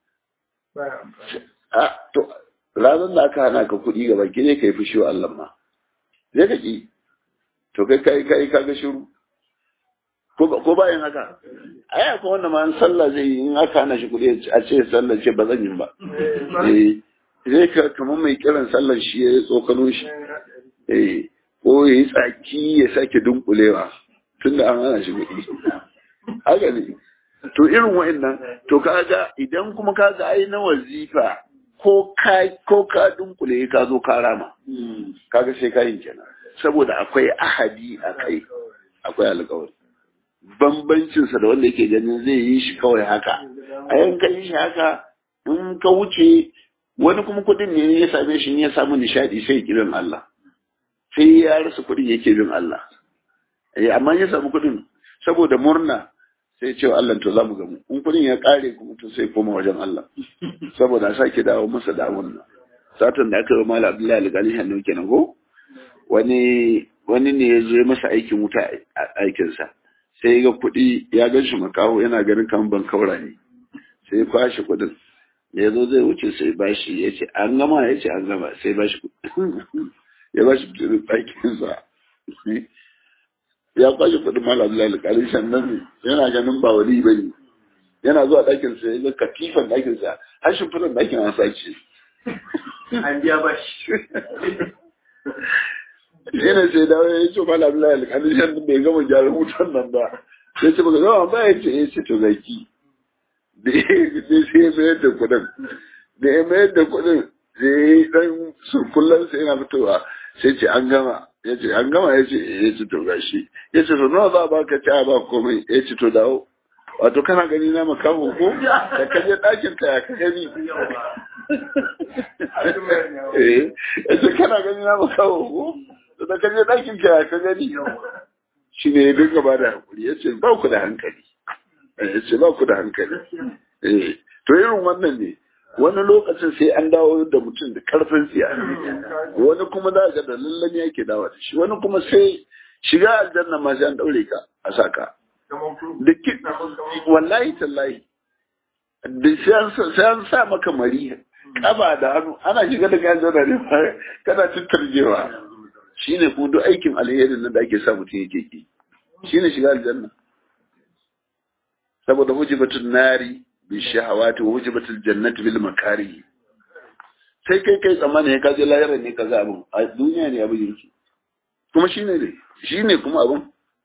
a to ranar da aka hana ka kuɗi gaba ki ne ka yi fushi wa Allah ma zai ka ki to kai kai kai ka ga shiru ko bayan haka ai akwai wanda ma sallah zai yi in aka hana shi kuɗi a ce sallah ce ba zan yi ba eh zai ka kamar mai kiran sallar shi ya tsokano shi eh ko ya yi tsaki ya sake dunkulewa tunda an hana shi kuɗi haka ne to irin wa'annan to kaga idan kuma kaga ai na wazifa ko ka ko ka dunkule ka zo ka rama kaga sai ka yin kenan saboda akwai ahadi a kai akwai alƙawari bambancin sa da wanda yake ganin zai yi shi kawai haka a yan ka yi shi haka in ka wuce wani kuma kuɗin ne ya same shi ya samu nishadi sai kiran Allah sai ya rasa kuɗin yake bin Allah amma ya samu kuɗin saboda murna sai ce Allah to za mu gamu in kudin ya kare kuma to sai koma wajen Allah saboda sake dawo masa da wannan satan da aka yi mala Abdullahi Al-Ghani hannu kenan ko wani wani ne ya zo masa aikin wuta a aikin sa sai ya ga kuɗi ya gan shi makaho yana ganin kan ban kaura ne sai ya kwashe kuɗin ya zo zai wuce sai bashi ya ce an gama ya ce an gama sai bashi ya bashi kuɗin aikin sa ya kwashe kudin malam Abdullahi alƙalin sannan yana ganin ba wali bane yana zuwa ɗakin sa ya ga katifan ɗakin sa har shimfiɗan ɗakin an sace an biya ba shi yana sai dawo ya ce malam Abdullahi alƙalin sannan bai gama gyaran wutan nan ba sai ce baka gama ba ya ce ya ce to zaki da sai ya mayar da kuɗin da ya mayar da kuɗin sai ya yi ɗan surkullan sai yana fitowa sai ce an gama ya ce an gama ya ce ya ce to gashi ya ce to nawa za a baka ci a ba komai ya ce to dawo wato kana gani na makaho ko da ka je ɗakin ka ya ka gani eh ya ce kana gani na makaho ko da ka je ɗakin ka ya ka gani shi ne ya dinga ba da hakuri ya ce ba ku da hankali ya ce ba ku da hankali eh to irin wannan ne wani lokacin sai an dawo da mutum da karfin tsiya wani kuma za ga da lallan yake dawo da shi wani kuma sai shiga aljanna ma sai an daure ka a saka da ki wallahi tallahi da sai an sa maka mari kaba da hannu ana shiga da kayan zana ne kana tattarjewa shine kuma duk aikin alherin nan da ake sa mutum yake ki shine shiga aljanna saboda hujibatun nari bishahawati wa hujibatul jannati bil makari sai kai kai tsammani ya kaje lahirar ne kaza abun a duniya ne abin yake kuma shine ne shine kuma abun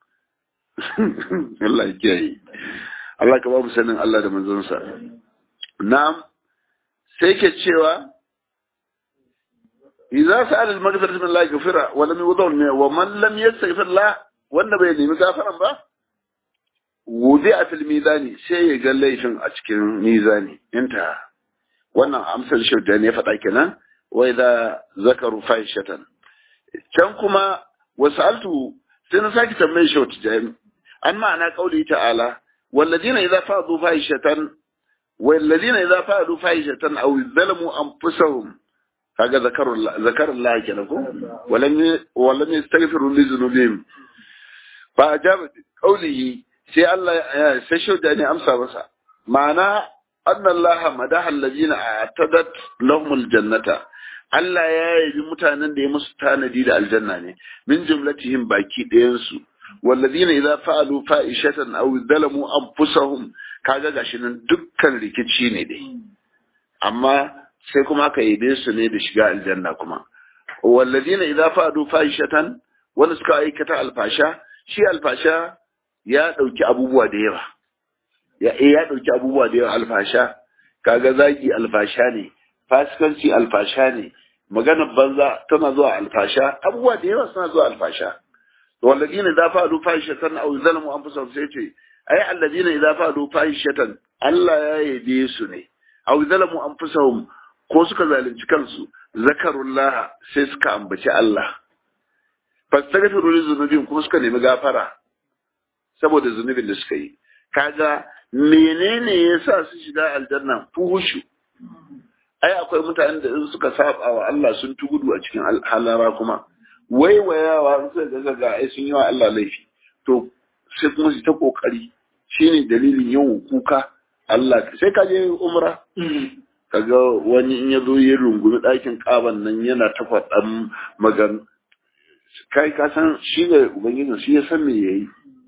Allah ya kiyaye Allah ka ba mu sanin Allah da manzon sa na'am sai ke cewa idza sa'ala al-maghfirata min Allah ghafira wa lam yudhun wa man lam yastaghfir Allah wanda bai nemi gafaran ba wudi a fil mizani sai ya ga laifin a cikin mizani inta wannan amsar shauda ne faɗa kenan wa idza zakaru fahishatan can kuma wasaltu sai na saki tambaye shauta jami an ma'ana qauli ta'ala walladina idza fa'adu fahishatan walladina idza fa'adu fahishatan aw zalamu anfusahum kaga zakaru zakaru Allah kenan ko walam walam yastaghfiru li dhunubihim fa ajaba qawlihi sai Allah sai shauda ne amsa masa ma'ana annallaha madaha allazina atadat lahumul jannata Allah ya yabi mutanen da ya musu tanadi da aljanna ne min jumlatihim baki ɗayan su wallazina idza fa'alu fa'ishatan aw zalamu anfusahum kaga gashi nan dukkan rikici ne dai amma sai kuma aka yabe su ne da shiga aljanna kuma walladina idza fa'adu fahishatan wanda suka aikata alfasha shi alfasha ya dauki abubuwa da yawa ya ya dauki abubuwa da yawa alfasha kaga zaki alfasha ne fasikanci alfasha ne maganar banza tana zuwa alfasha abubuwa da yawa suna zuwa alfasha والذين إذا فعلوا فاحشة أو ظلموا أنفسهم سيتي أي الذين إذا فعلوا فاحشة ألا يديسني أو ظلموا أنفسهم ko suka zalunci kansu zakarullah sai suka ambaci Allah fastaghfiru li dhunubihim kuma suka nemi gafara saboda zunubin da suka yi kaga menene yasa su shiga aljanna fuhushu ai akwai mutanen da in suka saba wa Allah sun tugudu a cikin halara kuma waiwayawa sai ga ga ai sun yi wa Allah laifi to sai kuma su ta kokari shine dalilin yawan kuka Allah sai ka je umra kaga wani in ya zo ya rungumi ɗakin ƙaban nan yana ta faɗan magan kai ka san shi ne ubangijin shi ya san me yayi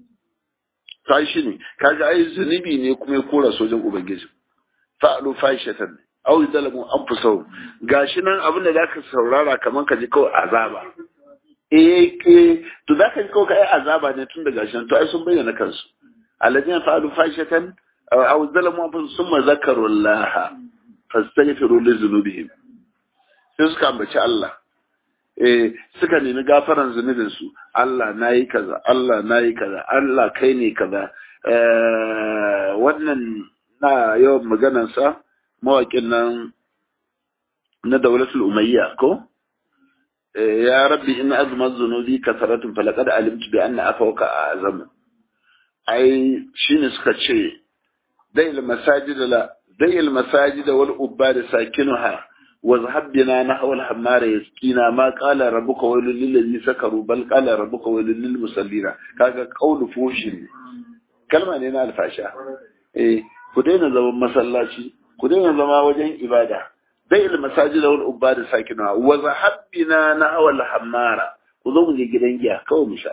ka shi ne kaga ai zunubi ne kuma ya kora sojan ubangijin fa'alu fahishatan aw zalamu anfusahum gashi nan abin da zaka saurara kaman ka ji kawai azaba eh ke to zaka ji kawai kai azaba ne tun daga shi to ai sun bayyana kansu alladina fa'alu fahishatan aw zalamu anfusahum summa zakarullaha fastaghfiru li dhunubihim sai suka ambaci Allah eh suka nemi gafaran zunubin su Allah nayi kaza Allah nayi kaza Allah kai ne kaza eh wannan na yawan maganar sa mawaƙin nan na daulatul umayya ko ya rabbi in azma dhunubi kasaratun falaqad alimtu bi anna afawka azam ai shine suka ce dai masajid la dai masajid wal ubad sakinuha wa zahab bina nahwa al hammara yaskina ma qala rabbuka wailul lil ladzi sakaru bal qala rabbuka wailul lil musallina kaga qawlu fushin kalma ne na alfasha eh ku daina zaman masallaci ku daina zama wajen ibada dai il masajida wal ubada sakina wa zahabbina na awal hammara ku zo mu je gidan giya kawai mu sha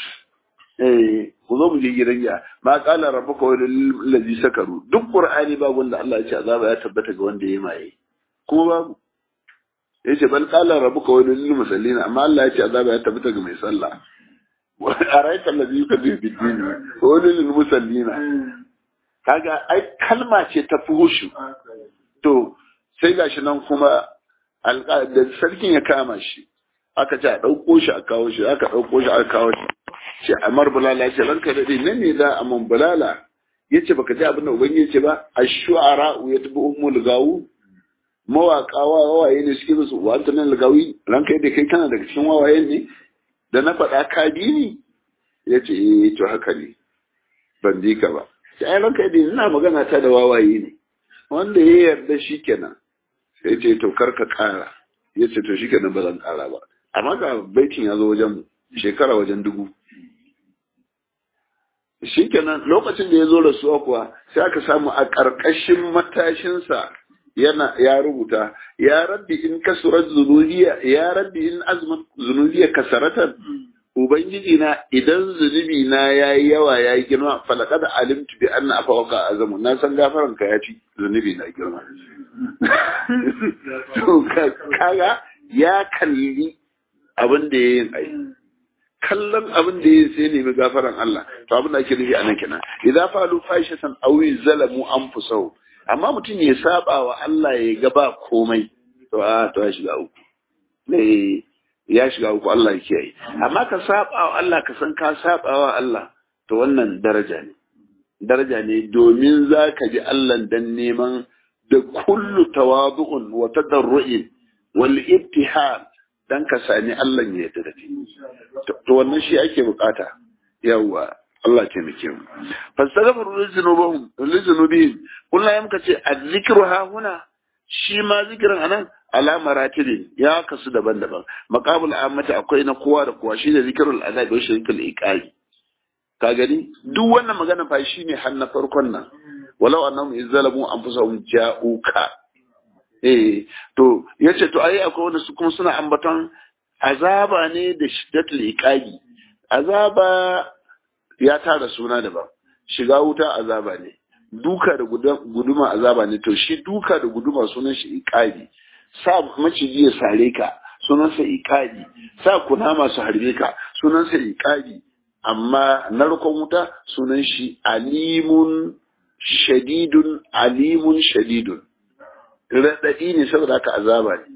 eh ku zo mu je gidan giya ma qala rabbuka wa lil ladzi sakaru duk qur'ani babu wanda Allah ya ce azaba ya tabbata ga wanda ya maye kuma babu yace bal qala rabbuka wa lil musallina amma Allah ya ce azaba ya tabbata ga mai sallah wa araita alladhi yukadibu bid-din wa lil musallina kaga ai kalma ce ta fuhushu to sai gashi nan kuma da sarkin ya kama shi aka ce a ɗauko shi a kawo shi aka ɗauko shi aka kawo shi ce amar bulala ce ranka daɗe nan ne za a man bulala ya ce baka ji abin da ubangiji ce ba a shu'ara ya tabi ummul gawu mawaƙa wawaye ne suke musu wa ta nan lagawi ranka yadda kai kana daga cikin wawaye ne da na faɗa ka bi ni ya ce eh to haka ne ban bi ka ba sai ai ranka yadda ina magana ta da wawaye ne wanda ya yarda shi kenan sai ce to kar ka kara ya ce to shi kenan ba zan kara ba amma ga baitin ya zo wajen shekara wajen dubu shi kenan lokacin da ya zo rasuwa kuwa sai aka samu a ƙarƙashin matashinsa yana ya rubuta ya rabbi in kasurat zunubiya ya rabbi in azmat zunubiya kasaratan ubangiji na idan zunubi na yayi yawa yayi girma falaqad alimtu bi anna afawaka azamu na san gafaran ka yafi zunubi na girma to kaga ya kalli abin da yayin ai kallon abin da yayin sai nemi gafaran Allah to abin da ake nufi anan kenan idza falu fahishatan aw zalamu anfusahum amma mutum ya saba wa Allah ya ga ba komai to a to ya shiga uku ne ya shiga uku Allah ya kiyaye amma ka saba wa Allah ka san ka saba wa Allah to wannan daraja ne daraja ne domin za ka ji Allah dan neman da kullu tawadu'un wa tadarru'in wal ibtihal dan ka sani Allah ya yarda da kai to wannan shi ake bukata yawa Allah ke muke mu fastaghfiru li dhunubihim li dhunubihim kullu yam kace azzikru ha huna shi ma zikirin anan ala maratibin ya kasu daban-daban maqamul ammati akwai na kowa da kowa shi da zikirul azab wa shirkul iqali ka gani duk wannan magana fa shi ne har na farkon nan walau annahum izzalamu anfusahum ja'uka eh to yace to ai akwai wanda su kuma suna ambaton azaba ne da shiddatul iqali azaba ya tara suna daban shiga wuta azaba ne duka da guduma azaba ne to shi duka da guduma sunan shi iqali sa maciji ya sare ka sunansa iqabi sa kunama su harbe ka sunansa iqabi amma narkon wuta sunan shi alimun shadidun alimun shadidun raɗaɗi ne saboda haka azaba ne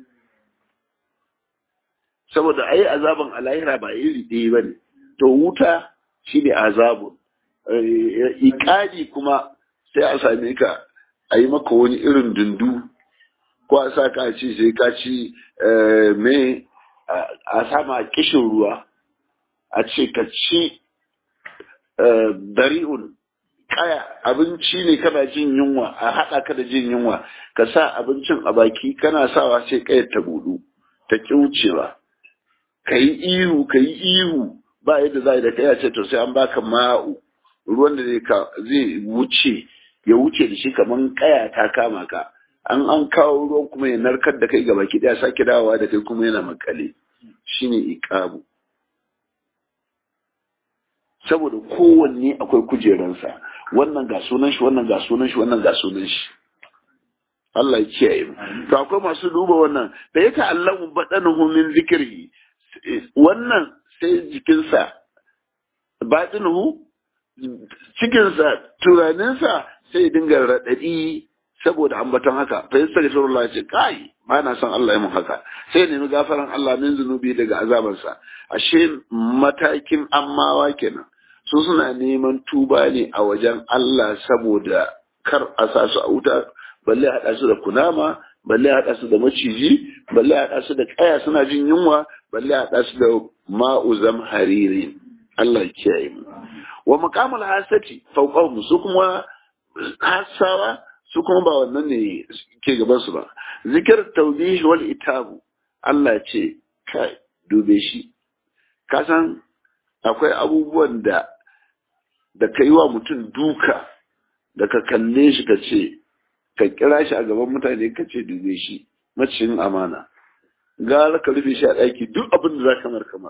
saboda ai azaban alahira ba iri ɗaya ba ne to wuta shi ne azabun iƙaɗi kuma sai a same ka a yi maka wani irin dundu ko a sa ka ci sai ka ci me a sama kishin ruwa a ce ka ci dari'un kaya abinci ne kana jin yunwa a haɗa ka da jin yunwa ka sa abincin a baki kana sawa sai kayar ta budu ta wucewa ka yi ihu ka yi ihu ba yadda za a yi da kai ce to sai an baka ma'u ruwan da zai wuce ya wuce da shi kamar kaya ta kama ka an an kawo ruwan kuma ya narkar da kai gaba ki daya sake dawowa da kai kuma yana makale shine iqabu saboda kowanne akwai kujeransa wannan ga sunan shi wannan ga sunan shi wannan ga sunan shi Allah ya kiyaye mu to akwai masu duba wannan da ya ta'allamu badanuhu min zikri wannan sai jikinsa batinuhu cikinsa tunaninsa sai ya dinga raɗaɗi saboda ambaton haka fa yasta ga shirullah ya ce kai ba na son Allah ya mun haka sai ya nemi gafaran Allah min zunubi daga azabansa ashe matakin ammawa kenan su suna neman tuba ne a wajen Allah saboda kar a sa su a wuta balle haɗa su da kunama balle haɗa su da maciji balle haɗa su da kaya suna jin yunwa balle haɗa su da ma'uzam hariri Allah ya kiyaye mu wa maqamul hasati fawqahum su kuma hasawa su kuma ba wannan ne ke gaban su ba zikir tawbih wal itabu Allah ce kai dube shi ka san akwai abubuwan da da kai wa mutum duka da ka kalle shi ka ce ka kira shi a gaban mutane ka ce dube shi macin amana gara ka rufe shi a ɗaki duk abin da za kamar kamar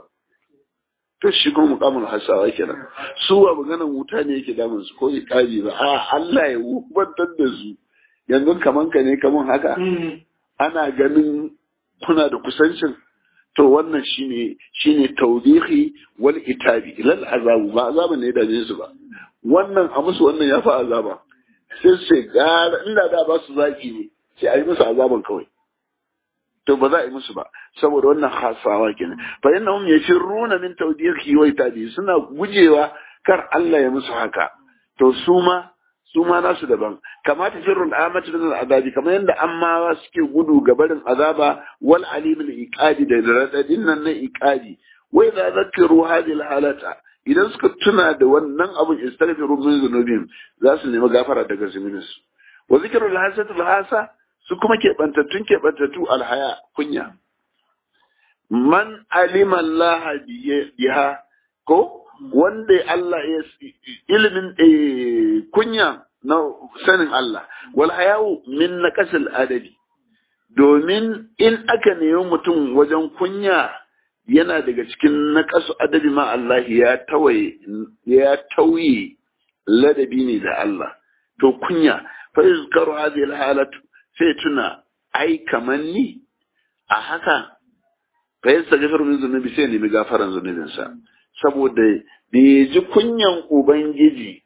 to shi kuma mukamin hasawa kenan su ba maganan wuta ne yake damun su ko iqabi ba a Allah ya wubantar da su yanzu kaman ka ne kaman haka ana ganin kuna da kusancin to wannan shine shine tawbihi wal itabi lal azabu ba azaba ne da su ba wannan a musu wannan ya fa azaba sai sai gara inda da ba su zaki ne sai a yi musu azaban kawai to ba za a yi musu ba saboda wannan hasawa kenan fa innahum yafirruna min tawdihi wa itabi suna gujewa kar Allah ya musu haka to su ma su ma nasu daban kama tafirrul amatu min azabi kamar yadda ammawa suke gudu ga barin azaba wal alimul iqadi da radadin nan na iqadi wa idza zakaru hadhihi al halata idan suka tuna da wannan abun istaghfiru min zunubihim za su nemi gafara daga zunubinsu wa zikrul hasatul hasa su kuma keɓantattun keɓantattu alhaya kunya man alima Allah biha ko wanda Allah ya ilimin kunya na sanin Allah wal hayawu min naqasil adabi domin in aka nemi mutum wajen kunya yana daga cikin naqasu adabi ma Allah ya tawaye ya tauye ladabi ne da Allah to kunya fa yuzkaru hadhihi al halatu sai tuna ai kaman ni a haka fa yasta gafar min zunubi sai nemi gafaran zunubinsa saboda da ya ji kunyan ubangiji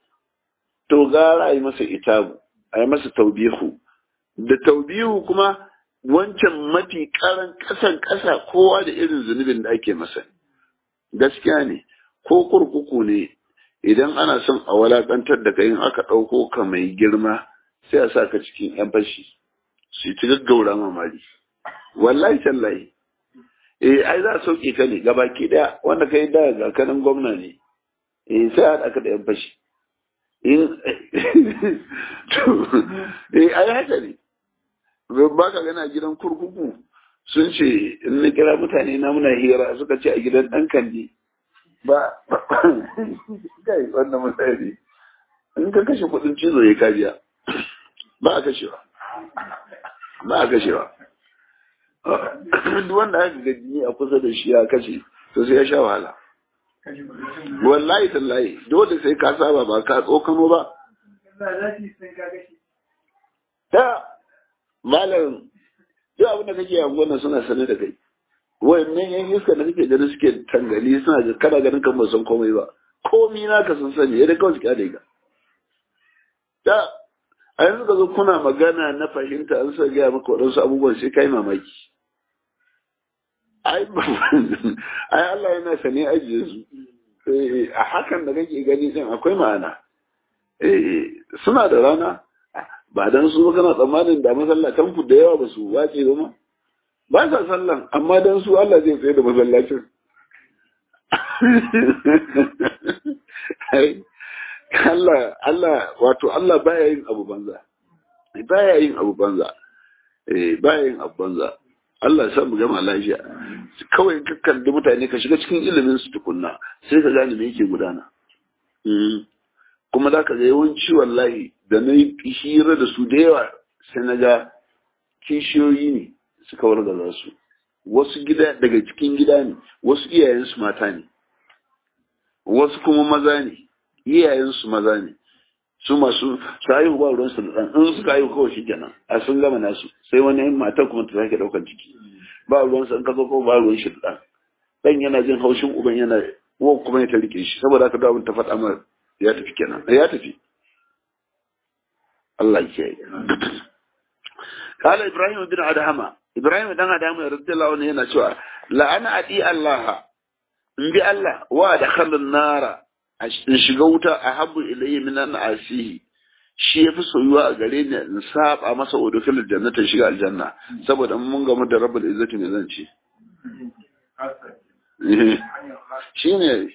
to gara a yi masa itabu a yi masa taubihu da taubihu kuma wancan mafi karan kasan kasa kowa da irin zunubin da ake masa gaskiya ne ko kurkuku ne idan ana son a walakantar da kayan aka ɗauko ka mai girma sai a sa ka cikin yan fashi su yi ta gaggaura mamari wallahi tallahi eh ai za a sauke ka ne gabaki daya wanda kai da ga kanin gwamna ne eh sai a haɗa da yan fashi in eh ai haka ne ba ka gana gidan kurkuku sun ce in na kira mutane na muna hira suka ce a gidan ɗan kandi ba kai wannan mutane in ka kashe kuɗin cizo ya kabiya ba a kashewa ba a kashewa duk wanda aka ga jini a kusa da shi ya kashe to sai ya sha wahala wallahi tallahi dole sai ka saba ba ka tsokano ba ta malam duk abin da kake yanzu wannan suna sane da kai wayannan yan iska da kake ganin suke tangali suna ga kana ganin kan ba san komai ba komi na ka san sani yadda kawai su kyale ka da a yanzu ka zo kuna magana na fahimta an sa gaya maka waɗansu abubuwan sai kai mamaki ai ai Allah yana sane ajiye su a hakan da kake gani din akwai ma'ana suna da rana ba dan su kana tsammanin da masallatan ku da yawa ba su wace ba ma ba sa sallan amma dan su Allah zai tsaye da masallacin Allah Allah wato Allah baya yin abu banza baya yin abu banza eh baya yin abu banza Allah ya sa mu gama lafiya kawai ka kalli mutane ka shiga cikin ilimin su tukunna sai ka gane me yake gudana kuma za ka ga yawanci wallahi da na yi hira da su da yawa sai na ga kishiyoyi ne suka wargaza su wasu gida daga cikin gida ne wasu iyayensu mata ne wasu kuma maza ne iyayensu maza ne su masu su haihu ba ruwan su da in suka haihu kawai shi kenan a sun gama nasu sai wani yin matar kuma ta sake daukan ciki ba ruwan su in ka zo ko ba ruwan shi da dan yana jin haushin uban yana wa kuma ya ta rike shi saboda haka da abin ta faɗa mar ya tafi kenan ya tafi Allah ya yi قال إبراهيم بن أدهم إبراهيم بن أدهم رضي الله عنه yana cewa la ana adi Allah in bi Allah wa dakhala an-nara in shiga wuta ahabbu ilayya min an asihi shi yafi soyuwa a gare ni in saba masa udkhul jannata shiga aljanna saboda mun gamu da rabbul izzati ne zan ce shine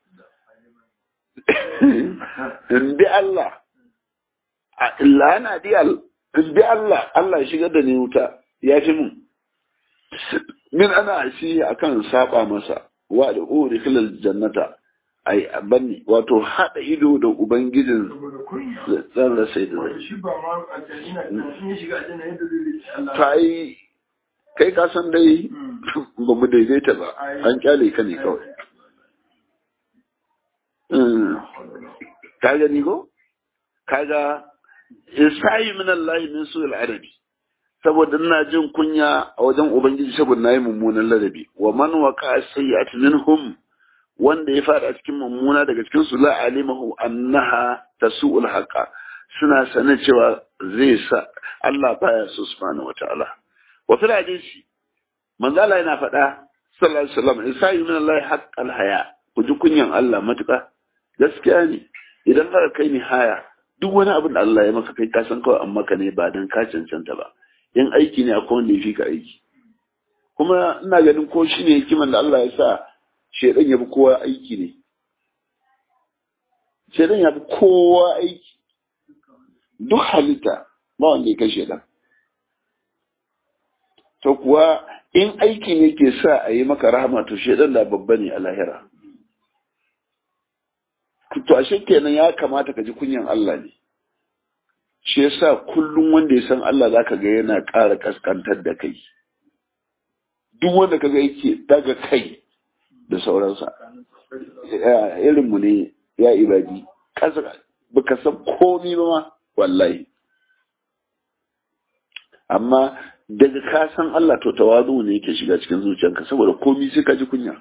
in bi Allah illa ana di in bi Allah Allah ya shigar da ni wuta ya fi mun min ana shi akan saba masa wa da uri filal jannata ai banni wato hada ido da ubangijin zan rasa da zai ta yi kai ka san dai ba mu daidaita ba an kyale ka ne kawai ka gani ko kaga isayi min Allah min su arabi saboda ina jin kunya a wajen ubangiji saboda nayi mummunan ladabi wa man waqa sayyi'at minhum wanda ya fada cikin mummuna daga cikin su la alimahu annaha tasu'ul haqa suna sanin cewa zai sa Allah baya so subhanahu wataala wa fil hadisi manzo Allah yana faɗa sallallahu alaihi wasallam isayi min Allah haqqal haya ku ji kunyan Allah matuƙa gaskiya ne idan ka kai ni haya duk wani abin da Allah ya maka kai ka san kawai an maka ne ba dan ka cancanta ba in aiki ne akwai wanda ya fi ka aiki kuma ina ganin ko shi ne hikiman da Allah ya sa shedan ya bi kowa aiki ne shedan ya bi kowa aiki duk halitta ba wanda ya kai shedan to kuwa in aiki ne ke sa a yi maka rahama to shedan da babba ne a lahira to ashe kenan ya kamata ka ji kunyan Allah ne shi yasa kullum wanda ya san Allah zaka ga yana ƙara kaskantar da kai duk wanda kaga yake daga kai da sauransa irin mu ne ya ibadi kasa baka san komi ba ma wallahi amma daga ka san Allah to tawazu ne yake shiga cikin zuciyanka saboda komi sai ka ji kunya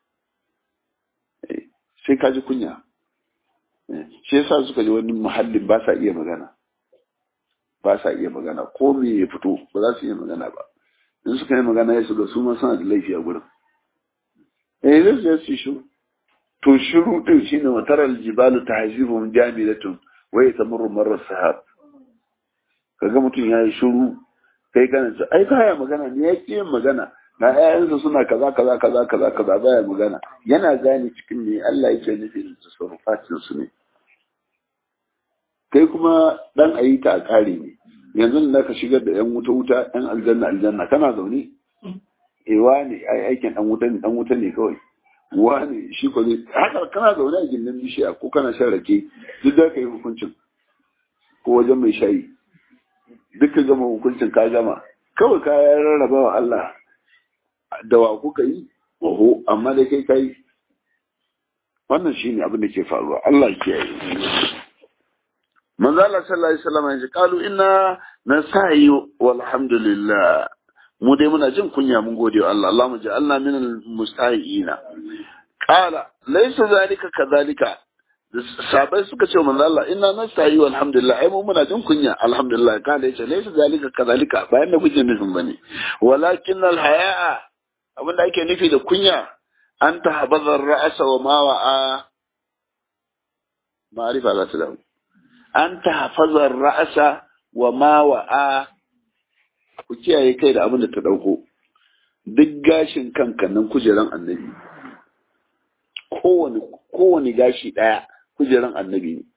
sai ka ji kunya shi yasa suka ji wani muhallin ba sa iya magana ba sa iya magana ko me ya fito ba za su iya magana ba in suka yi magana ya shiga su ma suna da laifi a gurin eh zai zai su shiru to shiru din shine mataral jibalu tahzibum jamilatun wa yatamurru marra sahab kaga mutum ya yi shiru kai kana ce ai baya magana ne ya ƙi yin magana na ƴaƴansa suna kaza kaza kaza kaza kaza baya magana yana gane cikin me Allah yake nufi da tasarrufatin su ne kai kuma dan ayi ta a kare ne yanzu da ka shigar da yan wuta wuta yan aljanna aljanna kana zaune eh wani ai aikin dan wuta ne dan wuta ne kawai wani shi ko zai haka kana zaune a gindin bishiya ko kana shan rake duk da ka yi hukuncin ko wajen mai shayi duk ka gama hukuncin ka gama kawai ka rarraba wa Allah da wa kuka yi oho amma dai kai kai wannan shine abin da ke faruwa Allah ya kiyaye manzo Allah sallallahu alaihi wasallam ya ce qalu inna nasa'i walhamdulillah mu dai muna jin kunya mun gode wa Allah Allahumma ja'alna minal mustahiina qala laysa zalika kadhalika sabai suka ce manzo Allah inna nastahi walhamdulillah ai mu muna jin kunya alhamdulillah kana yace laysa zalika kadhalika bayan da kuke nufin bane walakin al hayaa abinda ake nufi da kunya an tahbadha ar-ra'sa wa ma wa'a ma'rifa za ta dawo an tahfaza ar-ra'sa wa ma wa'a ku kiyaye kai da abin da ta dauko duk gashin kanka nan kujeran annabi kowane kowane gashi daya kujeran annabi ne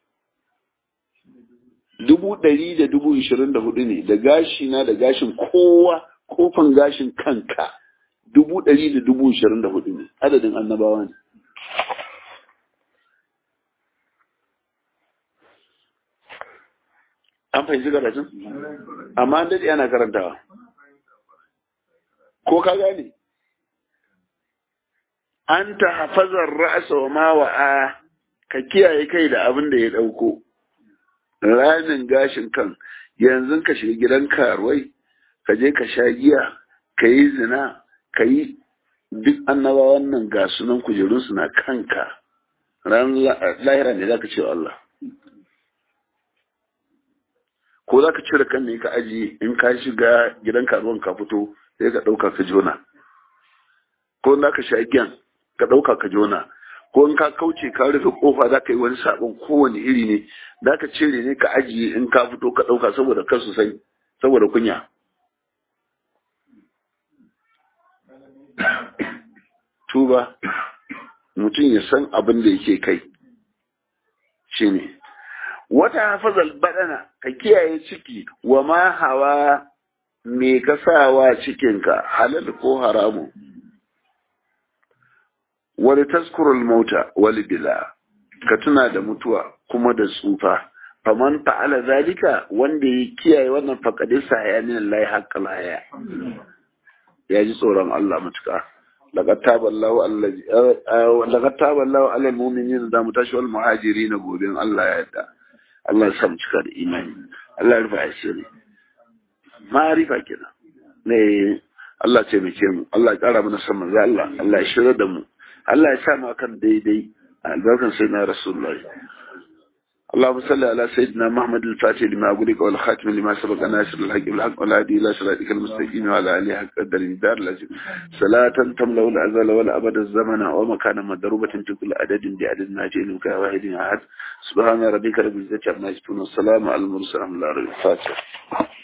dubu ɗari da dubu ishirin da hudu ne da gashi na da gashin kowa kofan gashin kanka dubu ɗari da dubu ishirin da hudu ne adadin annabawa ne an fahimci karatun amma an daɗe ana karantawa ko ka gane an ta hafazar ra'asa wa mawa'a ka kiyaye kai da abin da ya ɗauko ramin gashin kan yanzu ka shiga gidan karuwai ka je ka sha giya ka yi zina ka yi duk annabawan nan ga sunan kujerunsu na kanka ran lahira ne za ka ce Allah ko za ka cire kan ne ka ajiye in ka shiga gidan karuwan ka fito sai ka ɗauka ka jona ko za ka sha giyan ka ɗauka ka jona ko in ka kauce ka rufe kofa za ka yi wani sabon kowane iri ne za ka cire ne ka ajiye in ka fito ka ɗauka saboda kar su sai saboda kunya tuba mutum ya san abin da yake kai shi ne wata hafazal badana ka kiyaye ciki wa ma hawa me ka sawa cikinka halal ko haramu wani taskurul mauta wali bila ka tuna da mutuwa kuma da tsufa faman fa'ala zalika wanda ya kiyaye wannan faqadisa ya min Allah haqqal haya ya ji tsoron Allah mutuka laqad taballahu allazi laqad taballahu ala almu'minina da mutashi wal muhajirin gobe Allah ya yarda Allah ya samu cika da imani Allah ya rufa asiri ma'arifa kenan ne Allah ce mu mu Allah ya kara mana san manzo Allah Allah ya shirya da mu Allah ya sa mu akan daidai albarkan sayyidina rasulullahi اللهم صل على سيدنا محمد الفاتح لما أقولك والخاتم لما سبق ناصر الحق بالحق والهادي إلى صراطك المستقيم وعلى آله حق قدر الدار العظيم صلاة تملأ الأزل والأبد الزمن ومكان مضروبة في كل عدد بعدد ما جئنك واحد أحد سبحان ربك رب العزة عما يصفون والسلام على المرسلين الحمد لله الفاتح